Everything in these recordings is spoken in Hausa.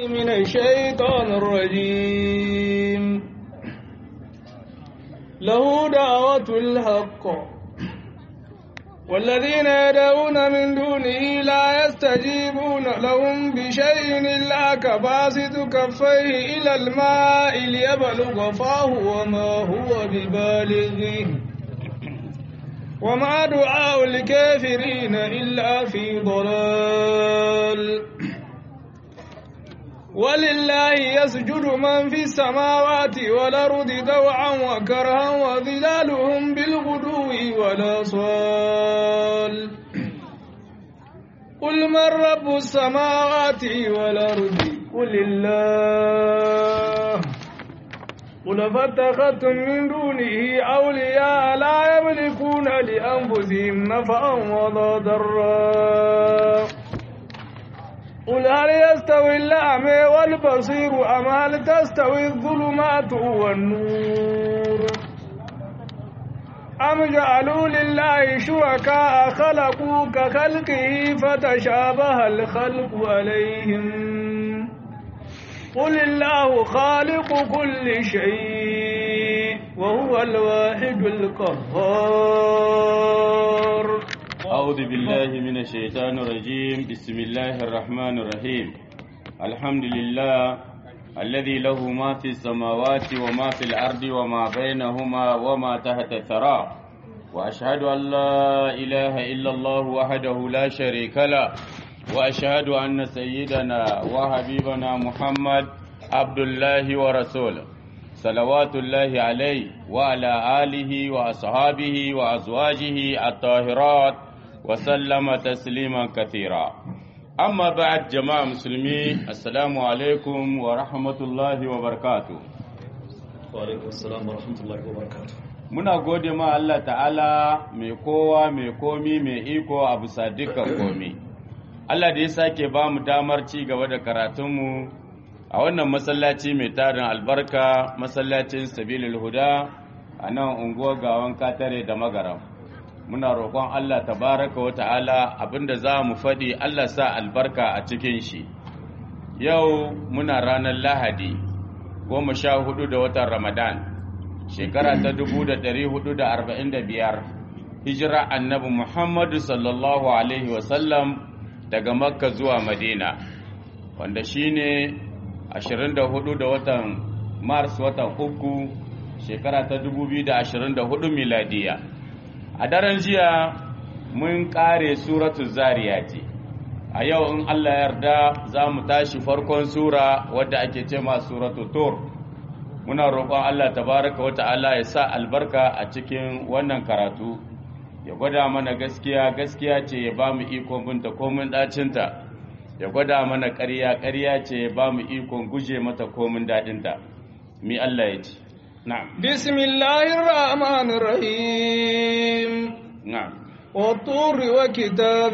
من الشيطان الرجيم له دعوة الحق والذين يدعون من دونه لا يستجيبون لهم بشيء إلا كباسط كفيه إلى الماء ليبلغ فاه وما هو ببالغه وما دعاء الكافرين إلا في ضلال ولله يسجد من في السماوات والأرض دوعا وكرها وظلالهم بالغدو والأصال قل من رب السماوات والأرض قل الله قل فاتخذتم من دونه أولياء لا يملكون لأنفسهم نفعا ولا ضرا قل هل يستوي الأعمى والبصير أم هل تستوي الظلمات والنور أم جعلوا لله شركاء خلقوا كخلقه فتشابه الخلق عليهم قل الله خالق كل شيء وهو الواحد القهار أعوذ بالله من الشيطان الرجيم بسم الله الرحمن الرحيم الحمد لله الذي له ما في السماوات وما في الأرض وما بينهما وما تحت الثرى وأشهد أن لا إله إلا الله وحده لا شريك له وأشهد أن سيدنا وحبيبنا محمد عبد الله ورسوله صلوات الله عليه وعلى آله وأصحابه وأزواجه الطاهرات وسلم تسليما كثيرا أما بعد جماعة مسلمين السلام عليكم ورحمة الله وبركاته وعليكم السلام ورحمة الله وبركاته muna gode ma Allah ta'ala mai kowa mai komi mai iko a bisa dukkan komi Allah da ya sake ba mu damar ci gaba da karatunmu a wannan masallaci mai tarin albarka masallacin sabilil huda a nan unguwar gawan katare da magaram muna roƙon Allah tabaraka wa ta'ala abinda za mu faɗi Allah sa albarka a cikin shi yau muna ranar lahadi goma sha hudu da watan ramadan shekara ta dubu da ɗari hudu da arba'in da biyar hijira annabi muhammadu sallallahu alaihi wasallam daga makka zuwa madina wanda shine 24 da watan mars watan uku shekara ta 2024 miladiya a daren jiya mun kare suratu zariyati a yau in allah yarda za mu tashi farkon sura wadda ake ce ma suratu tur muna roƙon allah tabaraka wa ta'ala ya sa albarka a cikin wannan karatu ya gwada mana gaskiya gaskiya ce ya ba mu ikon binta komin ɗacinta ya gwada mana ƙarya ƙarya ce ya ba mu ikon guje mata komin daɗinta mi Allah ya ce na'am bismillahir rahmanir rahim na'am والطور وكتاب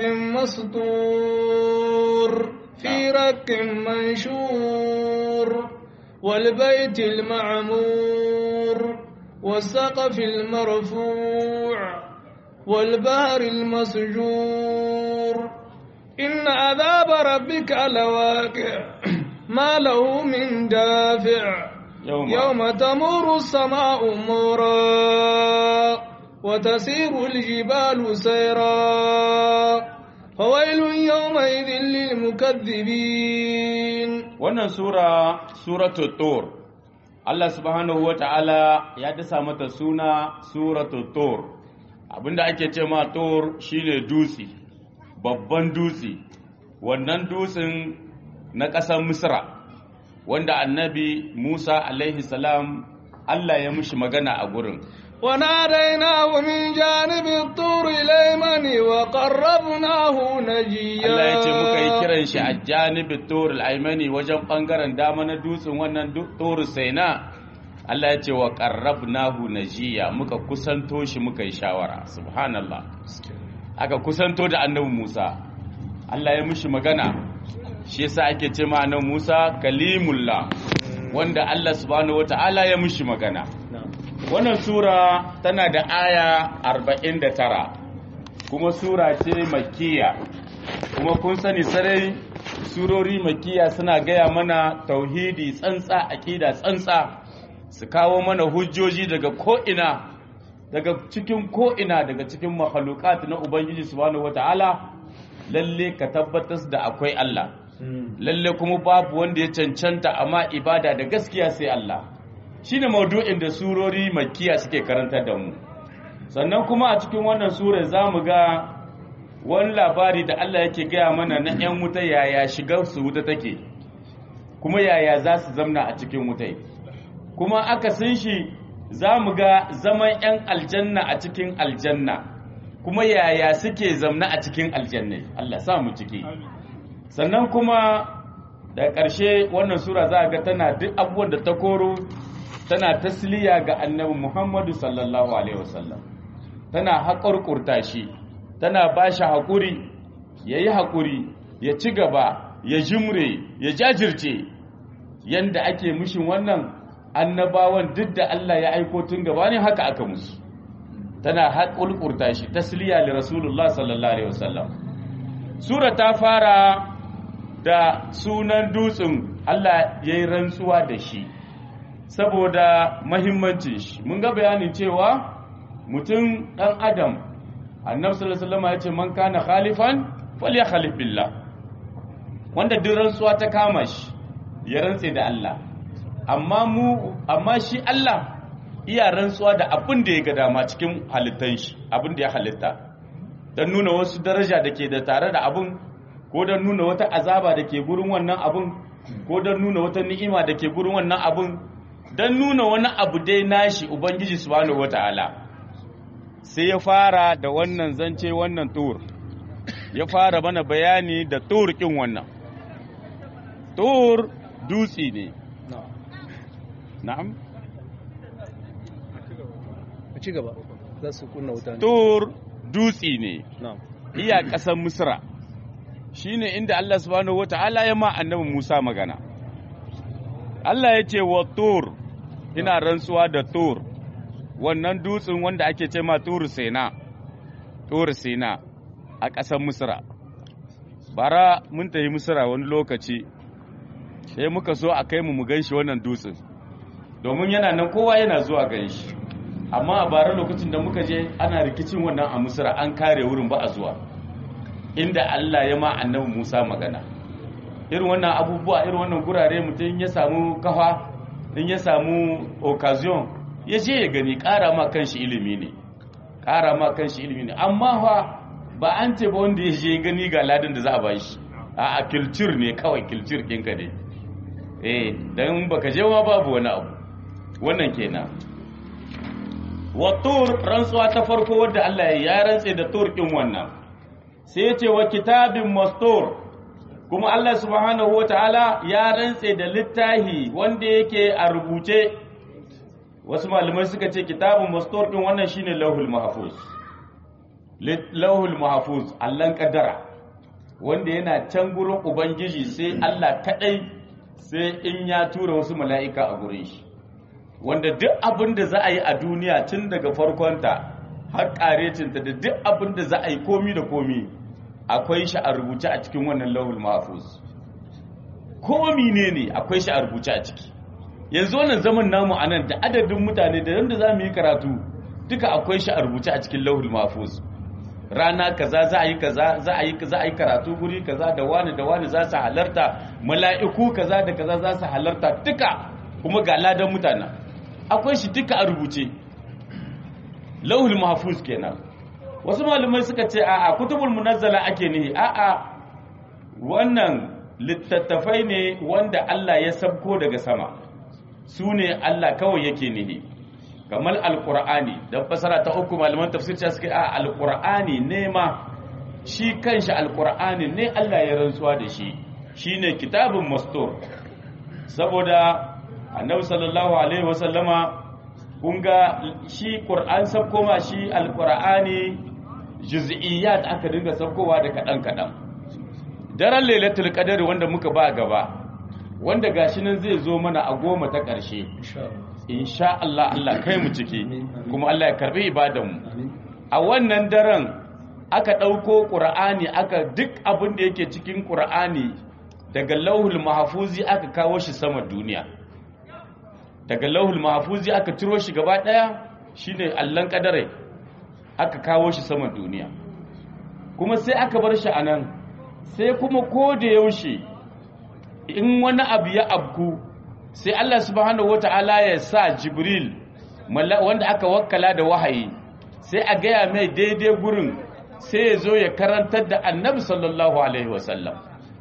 مسطور في رك منشور والبيت المعمور والسقف المرفوع والبحر المسجور إن عذاب ربك لواقع ما له من دافع يوم, يوم تمور السماء مورا وتسير الجبال سيرا فويل يومئذ للمكذبين wannan sura suratul tur Allah subhanahu wata'ala ya dasa mata suna suratul tur abinda ake ce ma tur shine dutse babban dutse wannan dutsen na ƙasar misra wanda annabi musa alaihi salam allah ya mushi magana a gurin وناديناه من جانب الطور الأيمن وقربناه نجيا Allah ya ce muka yi kiran shi a janibin turul aimani wajen bangaren dama na dutsen wannan turul saina Allah ya ce wa qarrabnahu najiya muka kusanto shi muka yi shawara subhanallah aka kusanto da annabi Musa Allah ya mushi magana shi yasa ake ce ma annabi Musa kalimullah wanda Allah subhanahu wataala ya mushi magana wannan sura tana da aya 49 kuma sura ce makkiya kuma kun sani sarai surori makiya suna gaya mana tauhidi tsantsa aqida tsantsa su kawo mana hujjoji daga ko'ina daga cikin ko'ina daga cikin makhluqat na ubangiji subhanahu wataala lalle ka tabbatar da akwai Allah lalle kuma babu wanda ya cancanta amma ibada da gaskiya sai Allah shine maudu'in da surori makiya suke karantar da mu sannan kuma a cikin wannan sura zamu ga wani labari da Allah yake gaya mana na 'yan wuta yaya shigar su wuta take kuma yaya za su zamna a cikin wutai kuma aka sun shi za mu ga zaman 'yan aljanna a cikin aljanna kuma yaya suke zamna a cikin aljanna Allah sa mu ciki sannan kuma da ƙarshe wannan sura za a ga tana duk abubuwan da ta koro tana tasliya ga annabi Muhammadu sallallahu alaihi wasallam tana haƙurƙurta shi tana ba shi haƙuri ya yi haƙuri ya ci gaba ya jimre ya jajirce yanda ake mushin wannan annabawan duk da Allah ya aiko tun gabanin haka aka musu tana haƙulƙurta shi tasliya li rasulullah sallallahu alaihi wasallam sura ta fara da sunan dutsen Allah ya yi rantsuwa da shi saboda mahimmancin shi mun ga bayanin cewa mutum ɗan adam annabi sallallahu alaihi wasallam ya ce man kana khalifan falyakhalif billah wanda duk rantsuwa ta kama shi ya rantse da Allah amma mu amma shi Allah iya rantsuwa da abin da ya ga dama cikin halittan shi abin da ya halitta dan nuna wasu daraja da ke da tare da abin ko dan nuna wata azaba da ke gurin wannan abin ko dan nuna wata ni'ima da ke gurin wannan abin dan nuna wani abu dai nashi ubangiji subhanahu wataala sai ya fara da wannan zance wannan tur ya fara mana bayani da tur kin wannan tur dutse ne na'am a ci gaba za su kunna wuta ne tur dutse ne na'am iya ƙasar misra shine inda Allah subhanahu wata'ala ya ma annabi Musa magana Allah ya ce wa tur ina rantsuwa da tur wannan dutsen wanda ake ce ma tur sena tur sena a ƙasar misra bara mun tafi misra wani lokaci sai muka so a kai mu mu ganshi wannan dutsen domin yana nan kowa yana zuwa ganshi amma a bara lokacin da muka je ana rikicin wannan a misra an kare wurin ba a zuwa inda Allah ya ma annabi Musa magana irin wannan abubuwa irin wannan gurare mutum ya samu kafa in ya samu occasion ya je ya gani ƙara ma kanshi ilimi ne ƙara ma kanshi ilimi ne amma fa ba an ce ba wanda ya je gani ga ladan da za a bashi a a kilcir ne kawai kilcir ɗinka ne eh dan baka je ma babu wani abu wannan kenan wa tur rantsuwa ta farko wadda Allah ya rantse da tur ɗin wannan sai ya ce wa kitabin mastur kuma Allah subhanahu wataala ya rantse da littahi wanda yake a rubuce wasu malamai suka ce kitabun mastur din wannan shine lauhul mahfuz lauhul mahfuz allan kaddara wanda yana can gurin ubangiji sai Allah kadai sai in ya tura wasu mala'ika a gurin shi wanda duk abin da za a yi a duniya tun daga farkonta har karecinta da duk abin da za a yi komi da komi akwai shi a rubuce a cikin wannan lauhul mahfuz komi ne ne akwai shi a rubuce a ciki yanzu wannan zaman namu anan da adadin mutane da yanda za mu yi karatu duka akwai shi a rubuce a cikin lauhul mahfuz rana kaza za a yi kaza za a yi za a yi karatu guri kaza da wani da wani za su halarta mala'iku kaza da kaza za su halarta duka kuma ga ladan mutane akwai shi duka a rubuce lauhul mahfuz kenan wasu malamai suka ce a'a kutubul munazzala ake nihi a'a wannan littattafai ne wanda Allah ya sabko daga sama su ne Allah kawai yake nihi kamar alkur'ani don fasara ta uku malaman tafsir ta suka a alkur'ani ne ma shi kanshi alkur'ani ne Allah ya rantsuwa da shi shine kitabun mastur saboda annabi sallallahu alaihi wasallama kun ga shi qur'an sabko ma shi alkur'ani juz'iyyat aka dinga sabkowa da kadan kadan daren lailatul qadr wanda muka ba gaba wanda gashi nan zai zo mana a goma ta ƙarshe insha Allah Allah kai mu ciki kuma Allah ya karbi ibadanmu a wannan daren aka ɗauko ƙur'ani aka duk abin da yake cikin ƙur'ani daga lauhul mahfuzi aka kawo shi sama duniya daga lauhul mahfuzi aka ciro shi gaba daya shine allan kadare aka kawo shi sama duniya kuma sai aka bar shi anan sai kuma ko da yaushe in wani abu ya abku sai Allah subhanahu wata'ala ya sa Jibril wanda aka wakkala da wahayi sai a gaya mai daidai gurin sai ya zo ya karantar da annabi sallallahu alaihi wasallam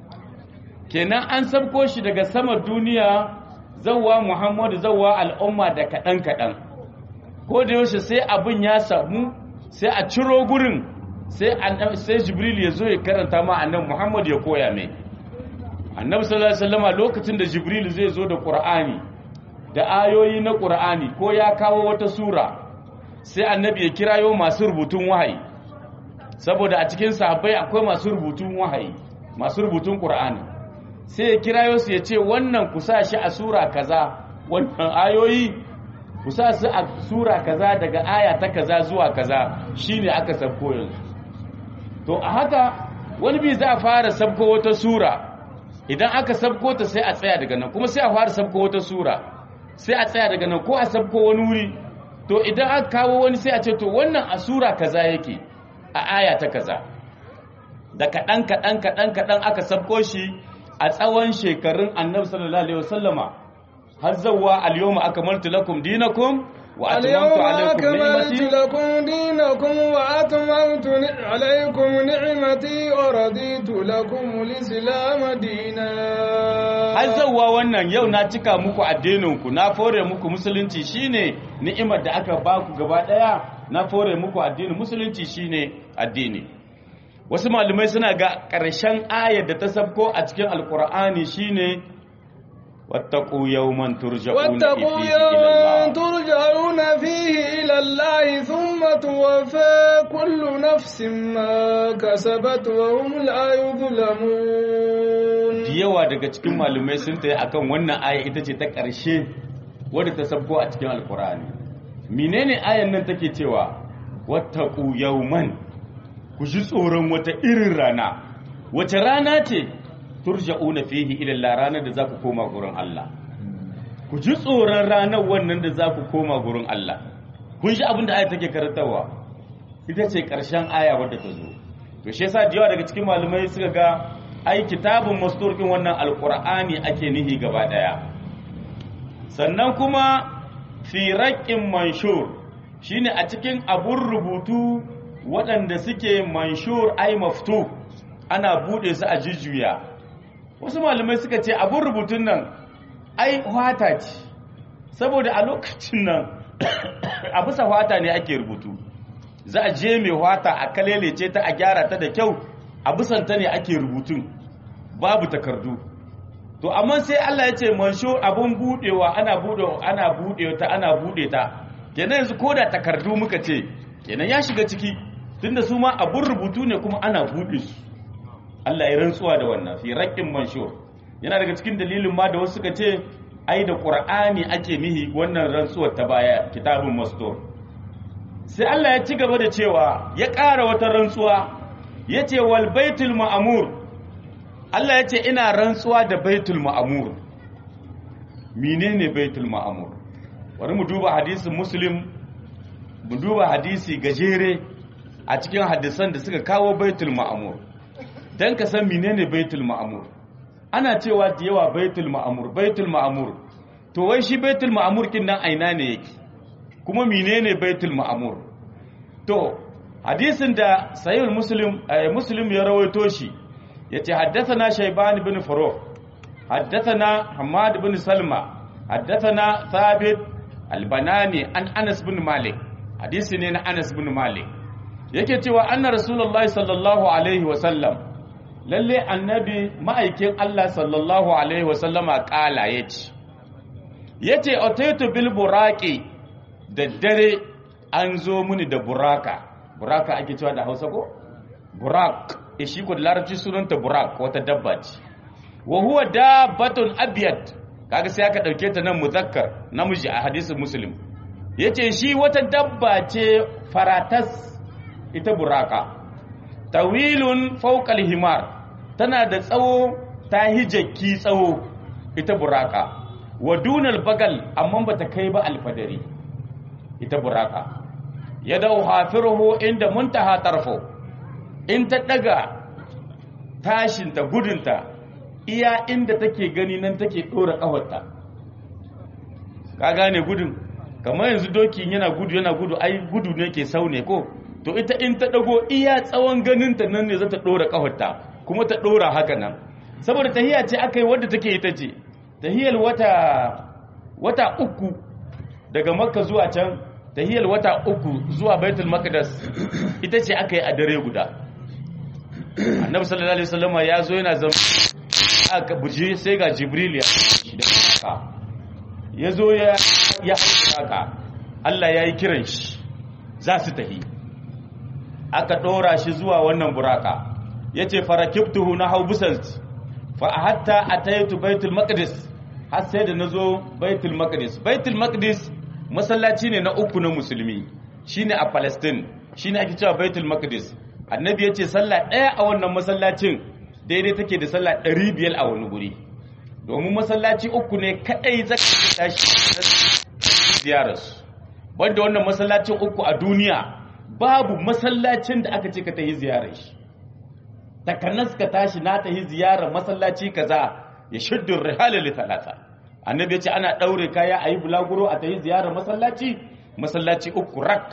kenan an sabko shi daga sama duniya zawwa Muhammadu zawwa al'umma da kaɗan kaɗan ko da yaushe sai abin ya samu sai a ciro gurin sai Jibril ya zo ya karanta ma annabi Muhammad ya koya mai annabi sallallahu alaihi wasallama lokacin da jibril zai zo da qur'ani da ayoyi na qur'ani ko ya kawo wata sura sai annabi ya kirayo masu rubutun wahayi saboda a cikin sahabbai akwai masu rubutun wahayi masu rubutun qur'ani sai ya kirayo su ya ce wannan ku sa shi a sura kaza wannan ayoyi ku sa su a sura kaza daga aya ta kaza zuwa kaza shine aka sabko yanzu to a haka wani bi za a fara sabko wata sura idan aka sabko ta sai a tsaya daga nan kuma sai a fara sabko wata sura sai a tsaya daga nan ko a sabko wani wuri to idan aka kawo wani sai a ce to wannan a sura kaza yake a aya ta kaza da kaɗan kaɗan kaɗan kaɗan aka sabko shi a tsawon shekarun annabi sallallahu alaihi wasallama har zawwa al-yawma akmaltu lakum dinakum wa atmamtu alaykum ni'mati lakum dinakum wa atmamtu alaykum ni'mati wa raditu lakum al-islam dinan har zawwa wannan yau na cika muku addinin ku na fore muku musulunci shine ni'imar da aka baku gaba daya na fore muku addinin musulunci shine addini wasu malumai suna ga ƙarshen ayar da ta sabko a cikin alkur'ani shine wattaqu yawman turja'una واتقوا fihi ila يوما Allah ترجعون فيه إلى الله ثم توفى كل نفس ما كسبت وهم لا يظلمون da yawa daga cikin malumai sun tayi akan wannan aya ita ce ta ƙarshe wadda ta sabko a cikin alkur'ani menene ayan nan take cewa wattaqu yawman ku ji tsoron wata irin rana wace rana ce turja'una fihi ila Allah ranar da za ku koma gurin Allah ku ji tsoron ranar wannan da za ku koma gurin Allah kun shi abin da aya take karantarwa ita ce ƙarshen aya wadda ta zo to shi yasa da yawa daga cikin malamai suka ga ai kitabun masturkin wannan alqur'ani ake nihi gaba daya sannan kuma fi raqqin manshur shine a cikin abun rubutu waɗanda suke manshur ai maftu ana bude su a jujjuya wasu malamai suka ce abun rubutun nan ai hwata ce saboda a lokacin nan a bisa hwata ne ake rubutu za a je mai hwata a kalelece ta a gyara ta da kyau a bisanta ne ake rubutun babu takardu to amma sai Allah ya ce mansho abun budewa ana bude ana bude ta ana bude ta kenan yanzu koda takardu muka ce kenan ya shiga ciki tunda su ma abun rubutu ne kuma ana bude su Allah ya rantsuwa da wannan fi raqqin manshur yana daga cikin dalilin ma da wasu suka ce ai da qur'ani ake nihi wannan rantsuwar ta baya kitabun mastur sai Allah ya ci gaba da cewa ya ƙara wata rantsuwa yace wal baitul ma'mur Allah ya ce ina rantsuwa da baitul ma'amur menene baitul ma'amur bari mu duba hadisin muslim mu duba hadisi gajere a cikin hadisan da suka kawo baitul ma'amur dan ka san menene baitul ma'amur ana cewa da yawa baitul ma'amur baitul ma'amur to wai shi baitul ma'amur kin nan aina ne yake kuma menene baitul ma'amur to hadisin da sahih muslim eh, muslim ya rawaito shi yace haddathana shayban ibn farukh haddathana hamad ibn salma haddathana thabit albanani an anas ibn malik hadisi ne na anas ibn malik yake cewa anna rasulullahi sallallahu alaihi wa sallam lalle annabi ma'aikin Allah sallallahu alaihi wa sallama kala yace yace ataitu bil buraqi da dare an zo muni da buraka buraka ake cewa da Hausa ko burak e shi ko da larabci sunanta burak wata dabba ce wa huwa dabbatun abyad kaga sai aka dauke ta nan muzakkar namiji a hadisin muslim yace shi wata dabba ce faratas ita buraka tawilun fawqal himar tana da tsawo ta yi jakki tsawo ita buraka wa dunal bagal amma ba ta kai ba alfadari ita buraka ya dau hafiruhu inda muntaha tarfo in ta daga tashinta gudunta iya inda take gani nan take dora kafarta ka gane gudun kamar yanzu dokin yana gudu yana gudu ai gudu ne ke saune ko to ita in ta dago iya tsawon ganinta nan ne za ta dora kafarta kuma ta dora haka nan saboda tahiya ce aka yi wadda take ita ce tahiyar wata wata uku daga makka zuwa can tahiyar wata uku zuwa baitul maqdis ita ce aka yi a dare guda annabi sallallahu alaihi wasallam ya zo yana zama aka buji sai ga jibril ya shi da haka ya zo ya ya haka Allah ya yi kiran shi za su tahi aka ɗora shi zuwa wannan buraka ya ce farakibtuhu na hau busant fa hatta ataitu baitul maqdis har sai da nazo baitul maqdis baitul maqdis masallaci ne na uku na musulmi shine a palestine shine ake cewa baitul maqdis annabi ya ce sallah ɗaya a wannan masallacin daidai take da sallah ɗari biyar a wani guri domin masallaci uku ne kaɗai zaka tashi ziyararsu wanda wannan masallacin uku a duniya babu masallacin da aka ce ka tafi ziyarar shi takanas ka tashi na tafi ziyarar masallaci kaza ya shuddu rihala li talata annabi ya ce ana ɗaure kaya a yi bulaguro a tafi ziyarar masallaci masallaci uku rak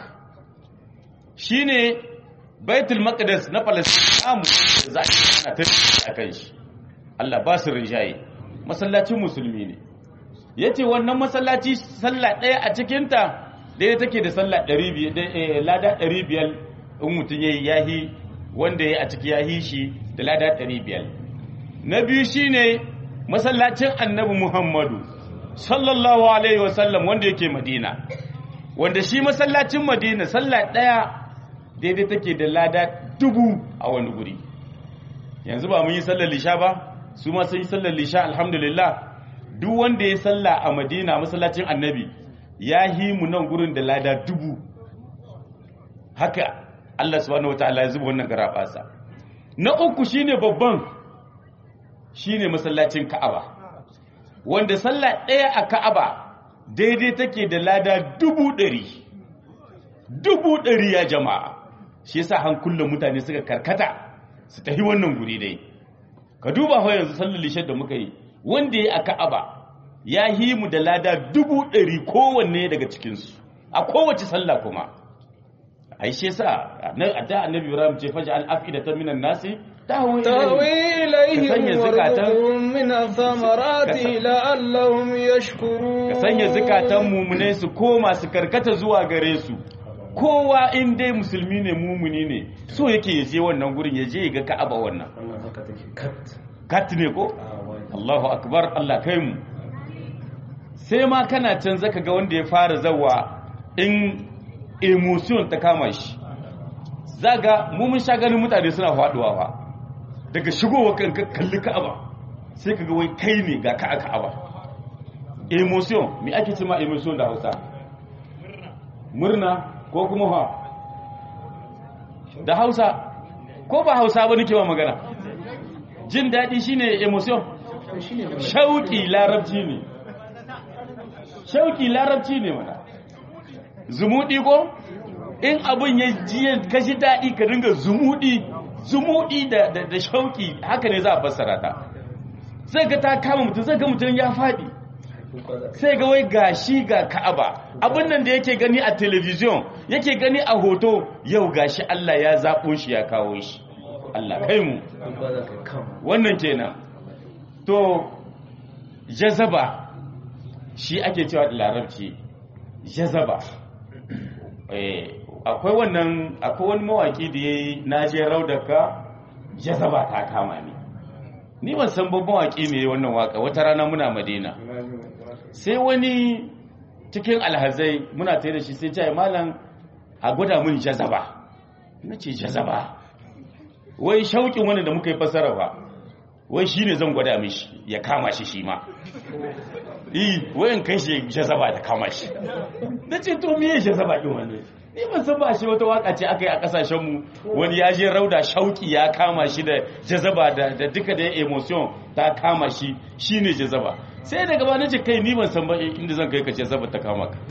shine baitul maqdis na palestine za a tafi a kan shi Allah ba su rinjaye masallacin musulmi ne yace wannan masallaci sallah ɗaya a cikinta ɗaya take da sallah 500 lada 500 in mutum yayi yahi wanda yayi a ciki yahi shi da lada 500 na biyu shine masallacin annabi Muhammadu sallallahu alaihi wasallam wanda yake Madina wanda shi masallacin Madina sallah ɗaya daidai take da lada dubu a wani guri yanzu ba mun yi sallar lisha ba su ma sun yi sallar lisha alhamdulillah duk wanda ya salla a madina masallacin annabi ya yi mu nan gurin da lada dubu haka Allah subhanahu wataala ya zuba wannan garabasa na uku shine babban shine masallacin Ka'aba wanda sallah ɗaya a Ka'aba daidai take da lada dubu ɗari dubu ɗari ya jama'a shi yasa hankulan mutane suka karkata su tafi wannan guri dai ka duba fa yanzu sallar lishar da muka yi wanda ya a Ka'aba ya yi mu da lada dubu ɗari kowanne daga cikinsu a kowace sallah kuma ai shi yasa a da annabi Ibrahim ce faja al-afidatan minan nasi tahwi إليهم وارزقهم من الثمرات لعلهم ka يشكرون sanya zukatan mumune su koma su karkata zuwa gare su kowa in dai musulmi ne mumuni ne so yake ya je wannan gurin ya je ya ga ka'aba wannan wannan haka take kat kat ne ko a wani Allahu akbar Allah kai mu sai ma kana can zaka ga wanda ya fara zawa in emotion ta kama shi zaga mu mun sha ganin mutane suna faduwa fa daga shigowa kan ka kalli Ka'aba sai kaga wai kai ne ga ka Ka'aba emotion me ake cewa emotion da Hausa murna ko kuma ha da Hausa ko ba Hausa ba nake ba magana jin daɗi shine emotion shauƙi larabci ne shauƙi larabci ne mana zumuɗi ko in abin ya ji ya kashi daɗi ka dinga zumuɗi zumuɗi da da da shauƙi haka ne za a fassara ta sai ga ta kama mutum sai ga mutum ya faɗi sai ga wai gashi ga ka'aba abin nan da yake gani a television yake gani a hoto yau gashi Allah ya zaɓo shi ya kawo shi Allah kai mu duk ba za ka yi kam wannan kenan to jazaba shi ake cewa da larabci jazaba eh akwai wannan akwai wani mawaki da yayi naje raudaka jazaba ta kama ni ni ban san babban mawaki ne wannan waka wata rana muna madina sai wani cikin alhazai muna tare da shi sai ce malam a gwada mun jazaba nace jazaba wai shauƙin wani da muka yi fasara ba wai shi ne zan gwada mishi ya kama shi shi ma yi wayan kai shi jazaba da kama shi na ce to miye jazaba ɗin wani ni ban san ba shi wata waka ce aka yi a kasashen mu wani ya je rauda shauki ya kama shi da jazaba da da duka da emotion ta kama shi shine jazaba sai daga ba nace kai ni ban san ba inda zan kai ka jazaba ta kama ka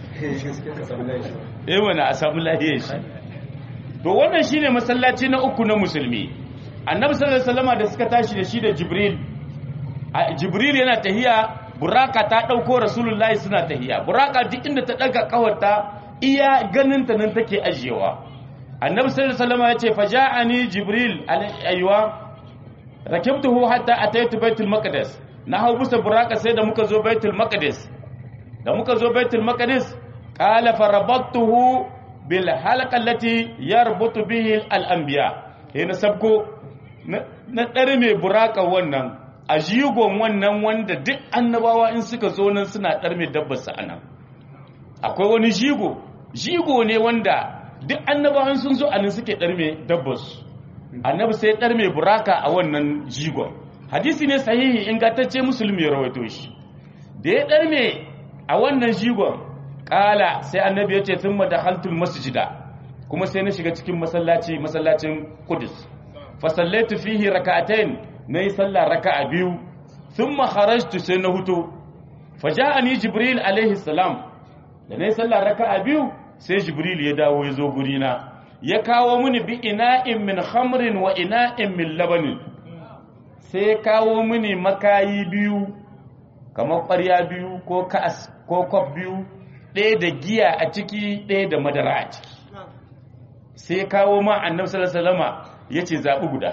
eh wani a samu lahiyar shi to wannan shine masallaci na uku na musulmi annabi sallallahu alaihi wasallam da suka tashi da shi da jibril a jibril yana tahiya buraka ta dauko rasulullahi suna tahiya buraka duk inda ta daga kawarta iya ganin ta nan take ajiyewa annabi sallallahu alaihi wasallam ya ce faja'ani jibril ayywa rakibtuhu hatta ataitu baitul maqdis na hau bisa buraka sai da muka zo baitul maqdis da muka zo baitul maqdis qala farabattuhu bil halqa allati yarbutu bihi al anbiya na sabko na dare mai buraka wannan a jigon wannan wanda duk annabawa in suka zo nan suna dar mai dabbar sa anan akwai wani jigo jigo ne wanda duk annabawan sun zo anan suke dar mai dabbar su annabi sai dar mai buraka a wannan jigon hadisi ne sahihi ingantacce musulmi ya rawaito shi da ya dar mai a wannan jigon kala sai annabi ya ce thumma dakhaltul masjida kuma sai na shiga cikin masallaci masallacin Qudus fa sallaitu fihi rak'atayn nayi sallah raka'a biyu thumma kharajtu sai na huto faja'ani jibril alaihi salam da nayi sallah raka'a biyu sai jibril ya dawo ya zo guri na ya kawo mini bi ina'in min khamrin wa ina'in min labanin sai ya kawo mini makayi biyu kamar ƙwarya biyu ko ka'as ko kwaf biyu ɗaya da giya a ciki ɗaya da madara a ciki sai kawo ma annabi sallallahu alaihi wasallama yace zabi guda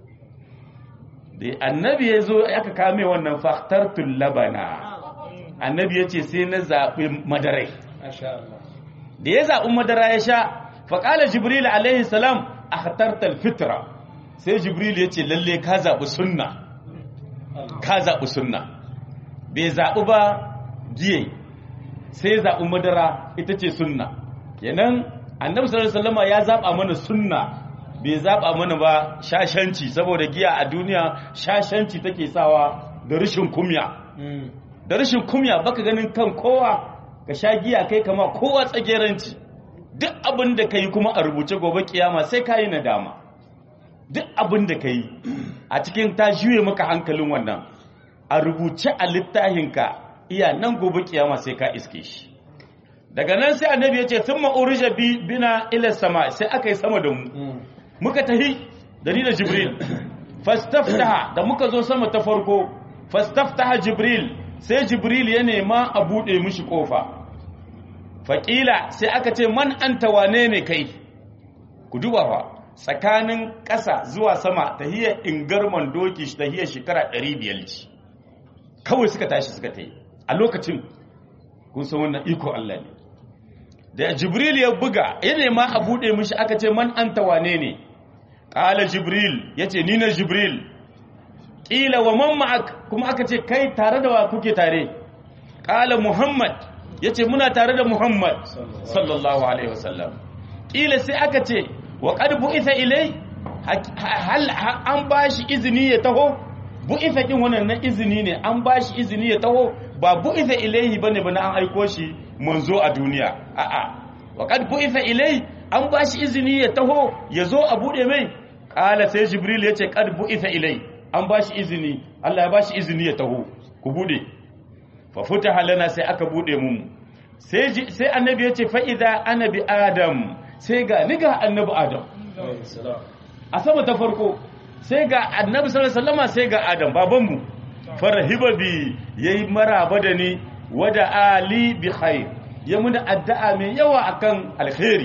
da annabi ya zo aka kame wannan faktartul labana annabi yace sai na zabi madarai da ya zabi madara ya sha faqala jibril alaihi salam akhtartal fitra sai jibril yace lalle ka zabi sunna ka zabi sunna bai zabi ba giye sai zaɓi madara ita ce sunna kenan annabi sallallahu alaihi wasallam ya zaɓa mana sunna bai zaɓa mana ba shashanci saboda giya a duniya shashanci take sawa da rashin kumya da rashin kumya baka ganin kan kowa ka sha giya kai kama kowa tsageranci duk abin da kai kuma a rubuce gobe kiyama sai ka yi nadama duk abin da kai a cikin ta juye maka hankalin wannan a rubuce a littahinka iya nan gobe kiyama sai ka iske shi daga nan sai annabi ya ce sun ma'urija bina ila sama sai aka yi sama da mu muka tahi da ni da jibril fastaftaha da muka zo sama ta farko fastaftaha jibril sai jibril ya nema a buɗe mishi ƙofa faƙila sai aka ce man anta wane ne kai ku duba fa tsakanin ƙasa zuwa sama tahiyar ingarman doki tahiyar shekara 500 ce kawai suka tashi suka ta yi a lokacin kun san wannan iko Allah ne da jibril ya buga ya nema a bude mishi aka ce man anta wane ne qala jibril yace ni na jibril qila wa man ma'ak kuma aka ce kai tare da wa kuke tare qala muhammad yace muna tare da muhammad sallallahu alaihi wasallam qila sai aka ce wa qad bu'itha ilai hal an bashi izini ya taho bu'itha kin wannan na izini ne an bashi izini ya taho ba bu'itha ilaihi bane bane an aiko shi manzo a duniya a'a wa kad bu'itha ilai an bashi izini ya taho ya zo a bude mai kala sai jibril yace kad bu'itha ilai an bashi izini Allah ya bashi izini ya taho ku bude fa futaha lana sai aka bude mu sai sai annabi yace fa idza ana bi adam sai ga ni ga annabi adam a sama ta farko sai ga annabi sallallahu alaihi wasallam sai ga adam babanmu farhiba bi yayi maraba da ni wada ali bi khair ya muna addu'a mai yawa akan alkhairi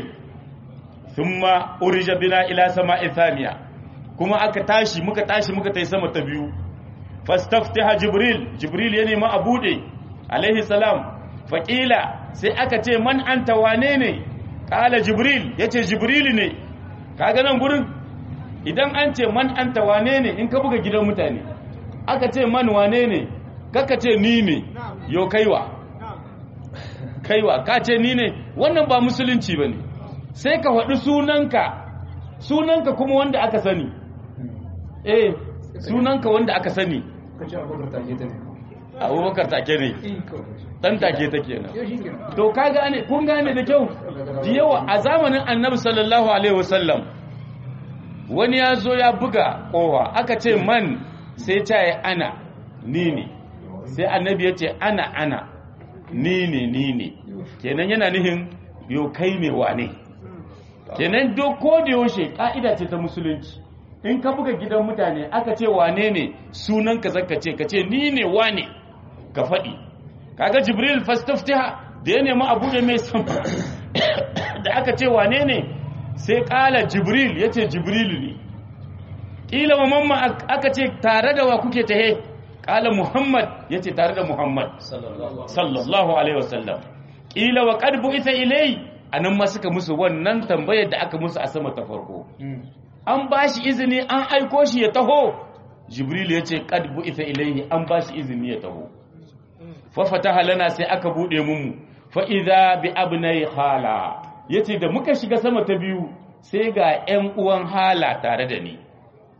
thumma urija bina ila sama'i thaniya kuma aka tashi muka tashi muka tai sama ta biyu fastaftaha jibril jibril ya nemi a bude alaihi salam faqila sai aka ce man anta wane ne kala jibril yace jibril ne kaga nan gurin idan an ce man anta wane ne in ka buga gidan mutane aka ce man wane ne kaka ce ni ne yau kaiwa kaiwa ka ce ni ne wannan ba musulunci ba ne sai ka faɗi sunanka sunanka kuma wanda aka sani eh sunanka wanda aka sani abubakar take ne dan take ta kenan yau shi kenan to ka gane kun gane da kyau da yawa a zamanin annabi sallallahu alaihi wasallam wani ya zo ya buga kowa aka ce man sai ta yi ana ni ne sai annabi ya ce ana ana ni ne ni ne kenan yana nihin yau kai ne wane kenan duk ko da yaushe ka'ida ce ta musulunci in ka buga gidan mutane aka ce wane ne sunan ka zaka ce ka ce ni ne wane ka faɗi kaga jibril fastaftiha da ya nemi abu da mai sam da aka ce wane ne sai kala jibril ya ce jibril ne ƙila wa mamma aka ce tare da wa kuke tahe kala muhammad ya ce tare da muhammad sallallahu alaihi wasallam ƙila wa ƙadbu ita ilai a nan ma suka musu wannan tambayar da aka musu a sama ta farko an ba shi izini an aiko shi ya taho jibril ya ce ƙadbu ita ilaihi an ba shi izini ya taho fafata lana sai aka buɗe mu fa'iza bi abnai hala ya ce da muka shiga sama ta biyu sai ga ‘yan uwan hala tare da ni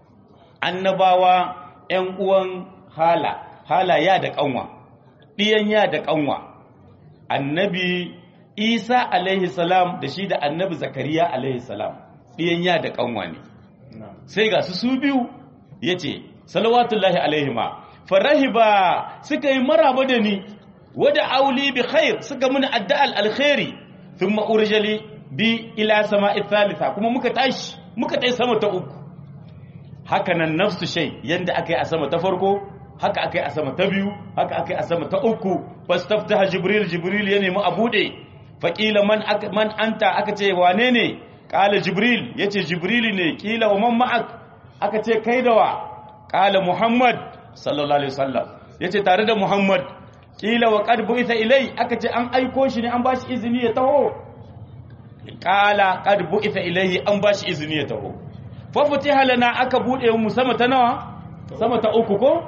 annabawa ‘yan uwan hala hala ya da ƙanwa ɗiyan ya da ƙanwa annabi isa alaihi salam da shi da annabi zakariya alaihi salam ɗiyan ya da ƙanwa ne sai ga su su biyu ya ce salawatullahi alaihima farahiba suka yi maraba da ni wada auli bi khair suka muni addu'al alkhairi thumma urjali bi ila sama'i thalitha kuma muka tashi muka tashi sama ta uku haka nan nafsu shay yanda akai a sama ta farko haka akai a sama ta biyu haka akai a sama ta uku fastaftaha jibril jibril ya nemi a bude faqila man man anta aka ce wane ne qala jibril yace jibril ne kila wa man ma'ak aka ce kai da wa qala muhammad sallallahu alaihi wasallam yace tare da muhammad kila wa qad bu'itha ilai aka ce an aiko shi ne an bashi izini ya taho qala qad bu'itha ilaihi an bashi izini ya taho fa futiha lana aka bude mu sama ta nawa sama ta uku ko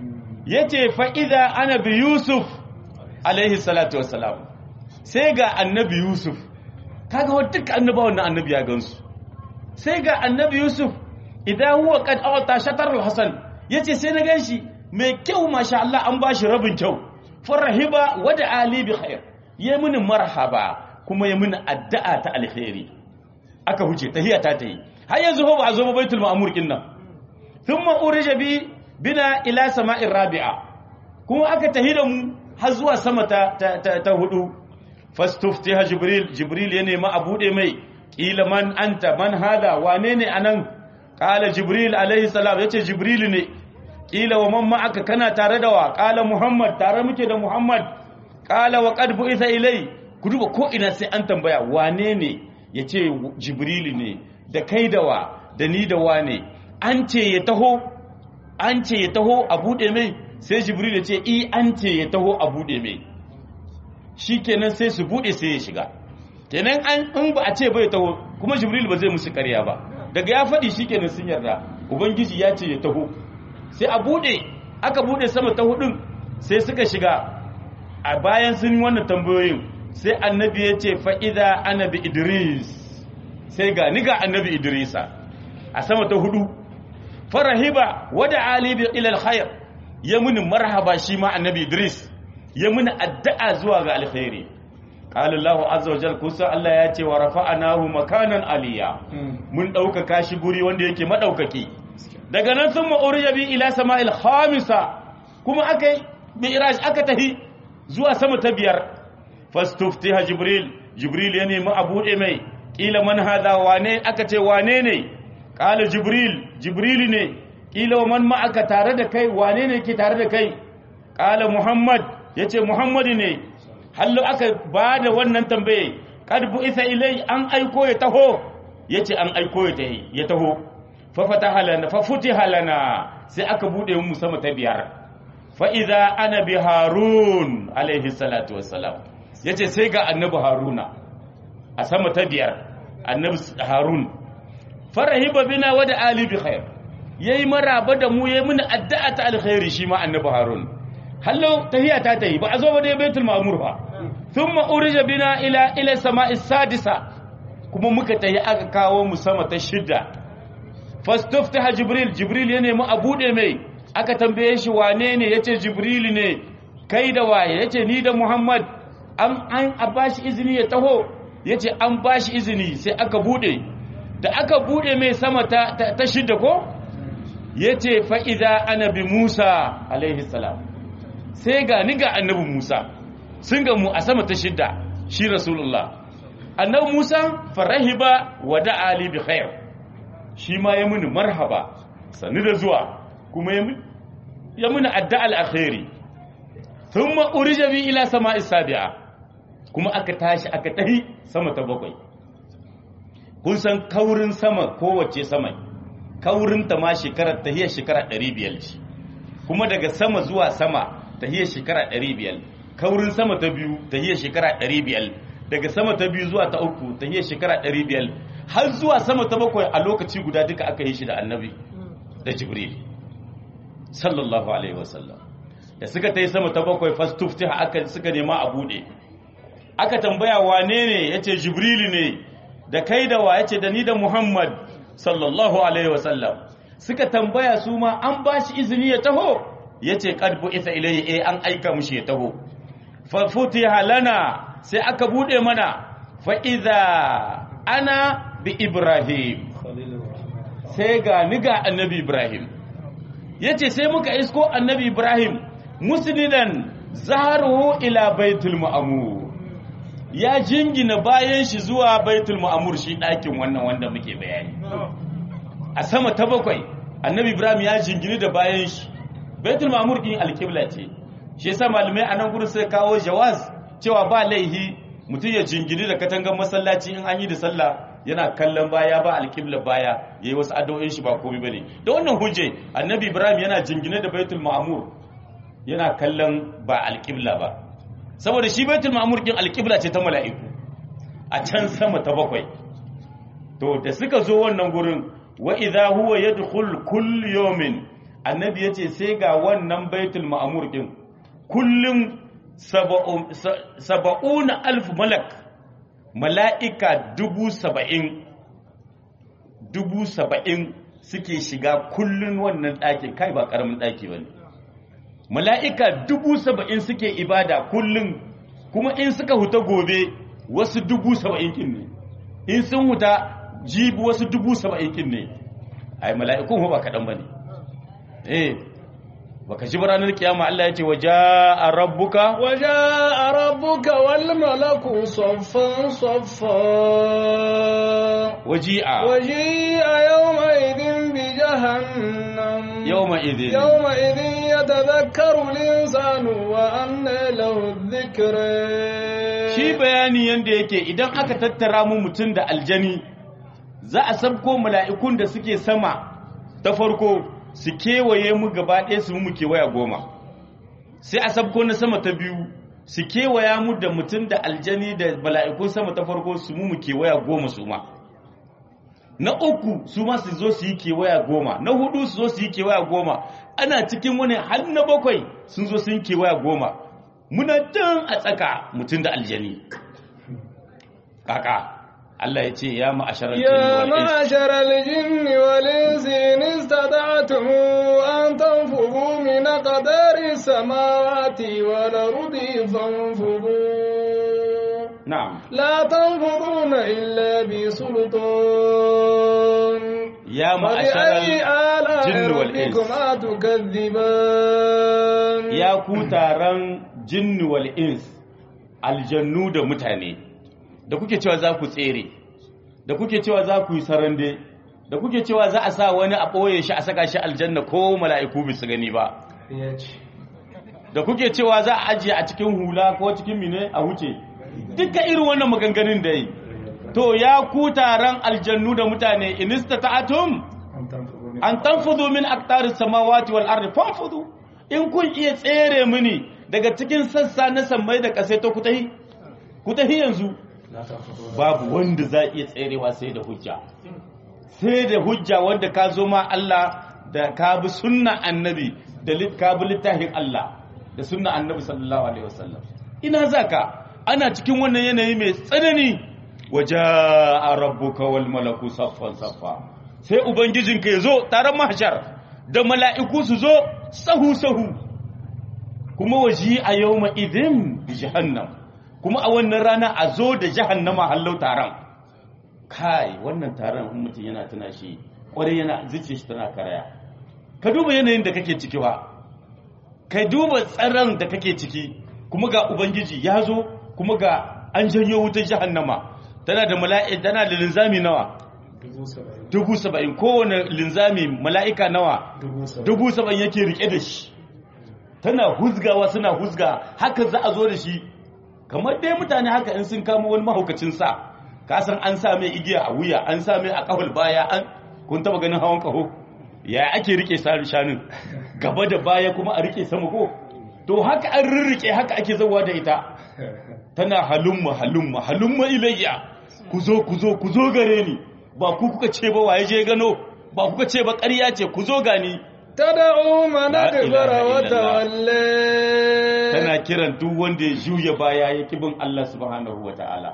yace fa idza ana bi yusuf alaihi salatu wassalam sai ga annabi yusuf kaga wa duk annabawan nan annabi ya gansu sai ga annabi yusuf idan huwa qad awta shatar al-hasan yace sai na ganshi mai kyau masha Allah an bashi rabin kyau farahiba wada ali bi khair ya mini marhaba kuma ya mini addu'a ta alkhairi aka huce tahiya ta tayi har yanzu ba a zo ba baitul ma'mur kin nan thumma urija bi bina ila sama'ir rabi'a kuma aka tahi da mu har zuwa sama ta ta, ta, ta hudu fastuftiha jibril jibril ya nemi a bude mai kila man anta man hada wane ne anan qala jibril alaihi salam yace jibril ne kila wa man ma'aka kana tare da wa qala muhammad tare muke da muhammad qala wa qad bu'itha ilai ku duba ko ina sai an tambaya wane ne yace jibril ne da kai da wa da ni da wane an ce ya taho an ce ya taho a bude mai sai jibril ya ce i an ce ya taho a bude mai shikenan sai su bude sai ya shiga kenan an in ba a ce bai taho kuma jibril ba zai musu ƙarya ba daga ya faɗi shikenan sun yarda ubangiji ya ce ya taho sai a bude aka bude sama ta hudun sai suka shiga a bayan sun yi wannan tambayoyin sai annabi ya ce fa'iza annabi idris sai ga ni ga annabi idrisa a sama ta hudu farahiba wada alibi ilal khair ya muni marhaba shi ma annabi idris ya muni addu'a zuwa ga alkhairi qala allah azza wajal kusa allah ya ce wa rafa'anahu makanan aliya mun ɗaukaka shi guri wanda yake madaukaki daga nan sun ma'uriya bi ila sama'il khamisa kuma aka yi mi'raj aka tahi zuwa sama ta biyar fastuftiha jibril jibril ya nemi a buɗe mai ƙila man hada wane aka ce wane ne ƙala jibril jibril ne ƙila wa man ma'aka tare da kai wane ne ke tare da kai ƙala muhammad ya ce muhammadu ne hallo aka ba da wannan tambaye kad isa ilai an aiko ya taho ya ce an aiko ya taho fafataha lana fafutiha lana sai aka bude mu sama ta biyar fa idza ana bi harun alaihi salatu wassalam yace sai ga annabi haruna a sama ta biyar annabi harun farahiba bina wa da ali bi khair yayi maraba da mu yayi mun addu'a ta alkhairi shi ma annabi harun hallo tahiya ta tayi ba a zo ba dai baitul ma'mur fa thumma urija bina ila ila sama'i sadisa kuma muka tayi aka kawo mu sama ta shida fastuftaha jibril jibril ya nemi a bude mai aka tambaye shi wane ne yace jibril ne kai da waye yace ni da Muhammad an an a bashi izini ya taho yace an bashi izini sai aka bude da aka bude mai sama ta ta, ta shidda ko yace fa idza ana bi Musa alaihi salam sai ga ni ga annabi Musa sun ga mu a sama ta shidda shi rasulullah annabi Musa farahiba wa da'a li bi khair shi ma ya muni marhaba sani da zuwa kuma ya muni ya muni addu'a alkhairi thumma urija bi ila sama'i sabi'a kuma aka tashi aka tahi sama ta bakwai kun san kaurin sama kowace sama kaurin ta ma shekarar tahiyar shekara 500 ce kuma daga sama zuwa sama tahiyar shekara 500 kaurin sama ta biyu tahiyar shekara 500 daga sama ta biyu zuwa ta uku tahiyar shekara 500 har zuwa sama ta bakwai a lokaci guda duka aka yi shi da annabi da jibril sallallahu alaihi wasallam da suka ta yi sama ta bakwai fastuftiha aka suka nema a bude aka tambaya wane ne yace jibril ne da kai da wa yace da ni da muhammad sallallahu alaihi wasallam suka tambaya su ma an ba shi izini ya taho yace qad bu'itha ilayhi eh an aika mushi ya taho fa futiha lana sai aka bude mana fa idza ana bi ibrahim sai ga ni ga annabi ibrahim yace sai muka isko annabi ibrahim muslidan zaharuhu ila baitul ma'mur ya jingina bayan shi zuwa baitul ma'mur shi ɗakin wannan wanda muke bayani a sama ta bakwai annabi ibrahim ya jingini da bayan shi baitul ma'mur din alqibla ce shi yasa malamai a nan gurin sai kawo jawaz cewa ba laihi mutum ya jingini da katangar masallaci in an yi da sallah yana kallon baya ba alqibla baya yayi wasu addu'o'in shi ba komai bane da wannan hujje annabi ibrahim yana jingine da baitul ma'mur yana kallon ba alqibla ba saboda shi baitul ma'mur din alqibla ce ta mala'iku a can sama ta bakwai to da suka zo wannan gurin wa idha huwa yadkhul kull yawmin annabi yace sai ga wannan baitul ma'mur din kullum saba'una alf malak mala'ika dubu saba'in dubu saba'in suke shiga kullum wannan ɗakin kai ba ƙaramin ɗaki ba ne mala'ika dubu saba'in suke ibada kullum kuma in suka huta gobe wasu dubu saba'in kin ne in sun huta jibi wasu dubu saba'in kin ne ai mala'ikun ba kaɗan ba ne eh baka ji ranar kiyama Allah ya ce wa ja'a rabbuka wa ja'a rabbuka wal malaku saffan saffa waji'a waji'a yawma idin bi jahannam yawma idin yawma idin yatadhakkaru al-insanu wa anna lahu dhikra shi bayani yanda yake idan aka tattara mu mutum da aljani za a sabko mala'ikun da suke sama ta farko su kewaye mu gaba ɗaya su mu kewaya goma sai a sabko na sama ta biyu su kewaya mu da mutum da aljani da mala'ikun sama ta farko su mu kewaya goma su ma na uku su ma su zo su yi kewaya goma na hudu su zo su yi kewaya goma ana cikin wani har na bakwai sun zo sun kewaya goma muna can a tsaka mutum da aljani kaka Allah ya ce ya ma'asharar يا معشر الجن والإنس إن استطعتم أن تنفذوا من قدر السماوات والأرض فانفذوا na'am لا تنفذون إلا بسلطان ya فبأي ma'asharar آلاء الجن والإنس ربكما تكذبان ya ku taron jinni wal ins aljannu da mutane da kuke cewa za ku tsere da kuke cewa za ku yi sarande da kuke cewa za a sa wani a ɓoye shi a saka shi aljanna ko mala'iku bisu gani ba ya ce da kuke cewa za a ajiye a cikin hula ko cikin mine a wuce duka irin wannan maganganun da yi to ya ku taron aljannu da mutane inista ta'atum an tanfudu min an tanfudu min aktaris samawati wal ardi fanfudu in kun iya tsere mini daga cikin sassa na sammai da kasai to ku tahi ku tahi yanzu la tanfudu babu wanda za iya tserewa sai da hujja sai da hujja wanda ka zo ma Allah da ka bi sunna annabi da lit- ka bi littafin Allah da sunna annabi sallallahu alaihi wasallam ina zaka ana cikin wannan yanayi mai tsanani waja'a rabbuka wal malaku saffan saffa sai ubangijinka ya zo taron mahshar da mala'iku su zo sahu sahu kuma waji a yawma idin bi jahannam kuma a wannan rana a zo da jahannama hallau taron kai wannan taron in mutum yana tuna shi kwarai yana zuciya shi tana karaya ka duba yanayin da kake ciki ba ka duba tsaron da kake ciki kuma ga ubangiji ya zo kuma ga an janyo wutar jahannama tana da mala'i tana da linzami nawa dubu saba'in dubu saba'in kowane linzami mala'ika nawa dubu saba'in dubu saba'in yake rike da shi tana huzgawa suna huzga haka za a zo da shi kamar dai mutane haka in sun kama wani mahaukacin sa ka san an sa mai igiya a wuya an sa mai a kahul baya an kun taba ganin hawan kaho ya ake rike sa shanun gaba da baya kuma a rike sama ko to haka an rirrike haka ake zauwa da ita tana halumma halumma halumma ilayya ku zo ku zo ku zo gare ni ba ku kuka ce ba waye je gano ba kuka ce ba ƙarya ce ku zo gani تدعو من لا إله أدبر إلا الله. وتولى tana kiran duk wanda ya juya baya ya kibin Allah subhanahu wa ta'ala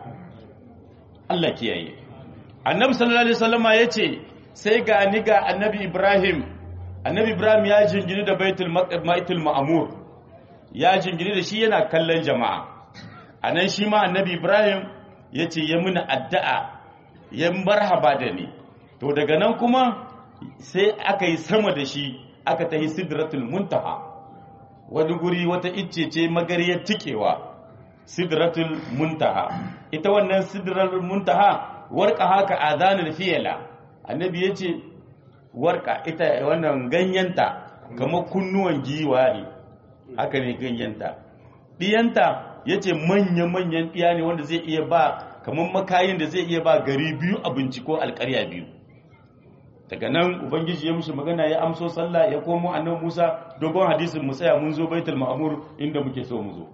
Allah kiyaye annabi sallallahu alaihi wasallama yace sai ga ni ga annabi Ibrahim annabi Ibrahim ya jingini da baitul Maq- baitul ma'mur ya jingini da shi yana kallon jama'a anan shi ma annabi Ibrahim yace ya muna addu'a ya marhaba da ni to daga nan kuma sai aka yi sama da shi aka tahi sidratul muntaha wani guri wata icce ce magariyar tikewa sidratul muntaha ita wannan sidratul muntaha warka haka azanul fiyala annabi yace warka ita wannan ganyenta kamar kunnuwan giwa ne haka ne ganyenta diyanta yace manya manyan diya ne wanda zai iya ba kamar makayin da zai iya ba gari biyu abinci ko alƙarya biyu daga nan ubangiji ya mushi magana ya amso sallah ya komo annabi Musa dogon hadisin mu tsaya mun zo baitul ma'mur inda muke so mu zo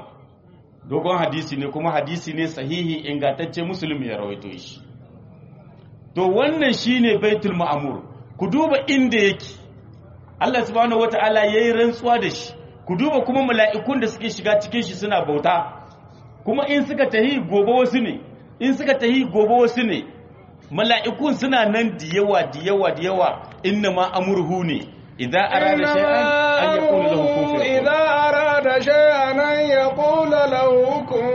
dogon hadisi ne kuma hadisi ne sahihi ingantacce musulmi ya rawaito shi to wannan shine baitul ma'mur ku duba inda yake Allah subhanahu wata'ala yayi rantsuwa da shi ku duba kuma mala'ikun da suke shiga cikin shi suna bauta kuma in suka tahi gobe wasu ne in suka tahi gobe wasu ne mala'ikun suna nan da yawa da yawa da yawa inna ma amurhu ne idan arada shay'an an yaqulu lahu kun fayakun إذا أراد شيئا أن يقول له كن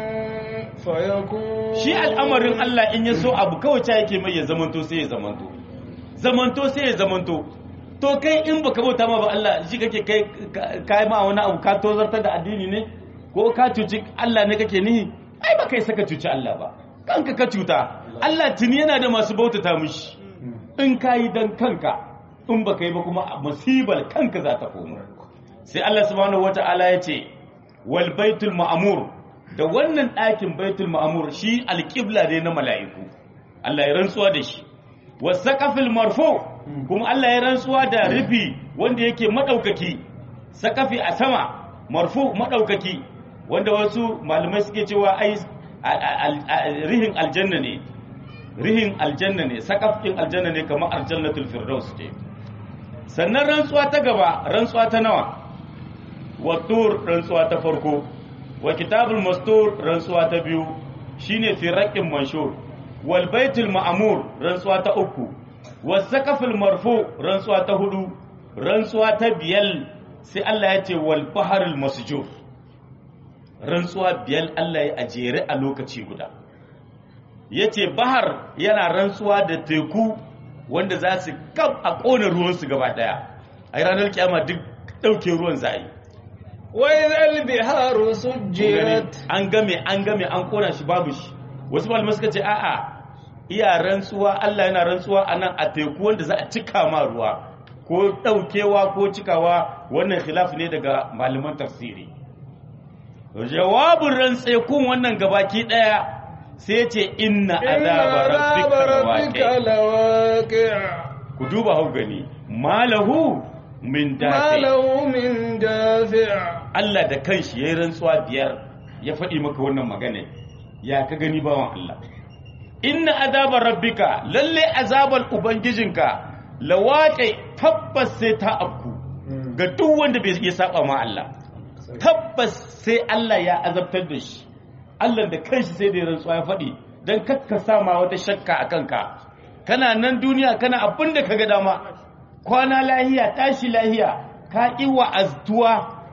فيكون shi al'amarin Allah in ya so abu kawai ta yake mai ya zamanto sai ya zamanto zamanto sai ya zamanto to kai in baka bauta ma ba Allah shi kake kai kai ma wani abu ka tozartar da addini ne ko ka cuci Allah ne kake nihi ai ba kai saka cuci Allah ba kanka ka cuta Allah tuni yana da masu bautata mishi in kayi dan kanka in baka yi ba kuma musibar kanka za ta koma sai Allah subhanahu wata'ala ya ce wal baitul ma'mur da wannan ɗakin baitul ma'mur shi alƙibla ne na mala'iku Allah ya rantsuwa da shi wasaqafil marfu kuma Allah ya rantsuwa da rufi wanda yake madaukaki sakafi a sama marfu madaukaki wanda wasu malamai suke cewa ai al- al- rihin aljanna ne rihin aljanna ne sakafin aljanna ne kamar aljannatul firdaus ce sannan rantsuwa ta gaba rantsuwa ta nawa wattur rantsuwa ta farko wa kitabul mastur rantsuwa ta biyu shine firaqin manshur wal baitul ma'mur rantsuwa ta uku was saqafil marfu rantsuwa ta hudu rantsuwa ta biyal sai Allah ya ce wal baharul masjur rantsuwa biyal Allah ya ajere a lokaci guda yace bahar yana rantsuwa da teku wanda za su kaf a kona ruwansu gaba daya a ranar kiyama duk dauke ruwan za a yi وإذا البحار سجرت an game an game an kona shi babu shi wasu malamai suka ce a'a iya rantsuwa Allah yana rantsuwa a nan a teku wanda za a cika ma ruwa ko daukewa ko cikawa wannan khilaf ne daga malaman tafsiri jawabin rantsekun wannan gabaki daya sai ce inna إن azaba عذاب rabbika ربك lawaqi لواقع ku duba hau gani malahu min ما dafi له من دافع Allah da kanshi yayin rantsuwa biyar ya faɗi maka wannan magana ya ka gani bawan Allah inna azabar rabbika lalle azabar ubangijinka lawaqi tabbas sai ta afku ga duk wanda bai iya saba ma Allah tabbas sai Allah ya azabtar da shi Allah da kanshi sai da ya rantsuwa ya faɗi dan kakka sama wata shakka a kanka kana nan duniya kana abin da kaga dama kwana lahiya tashi lahiya ka ƙi wa'aztuwa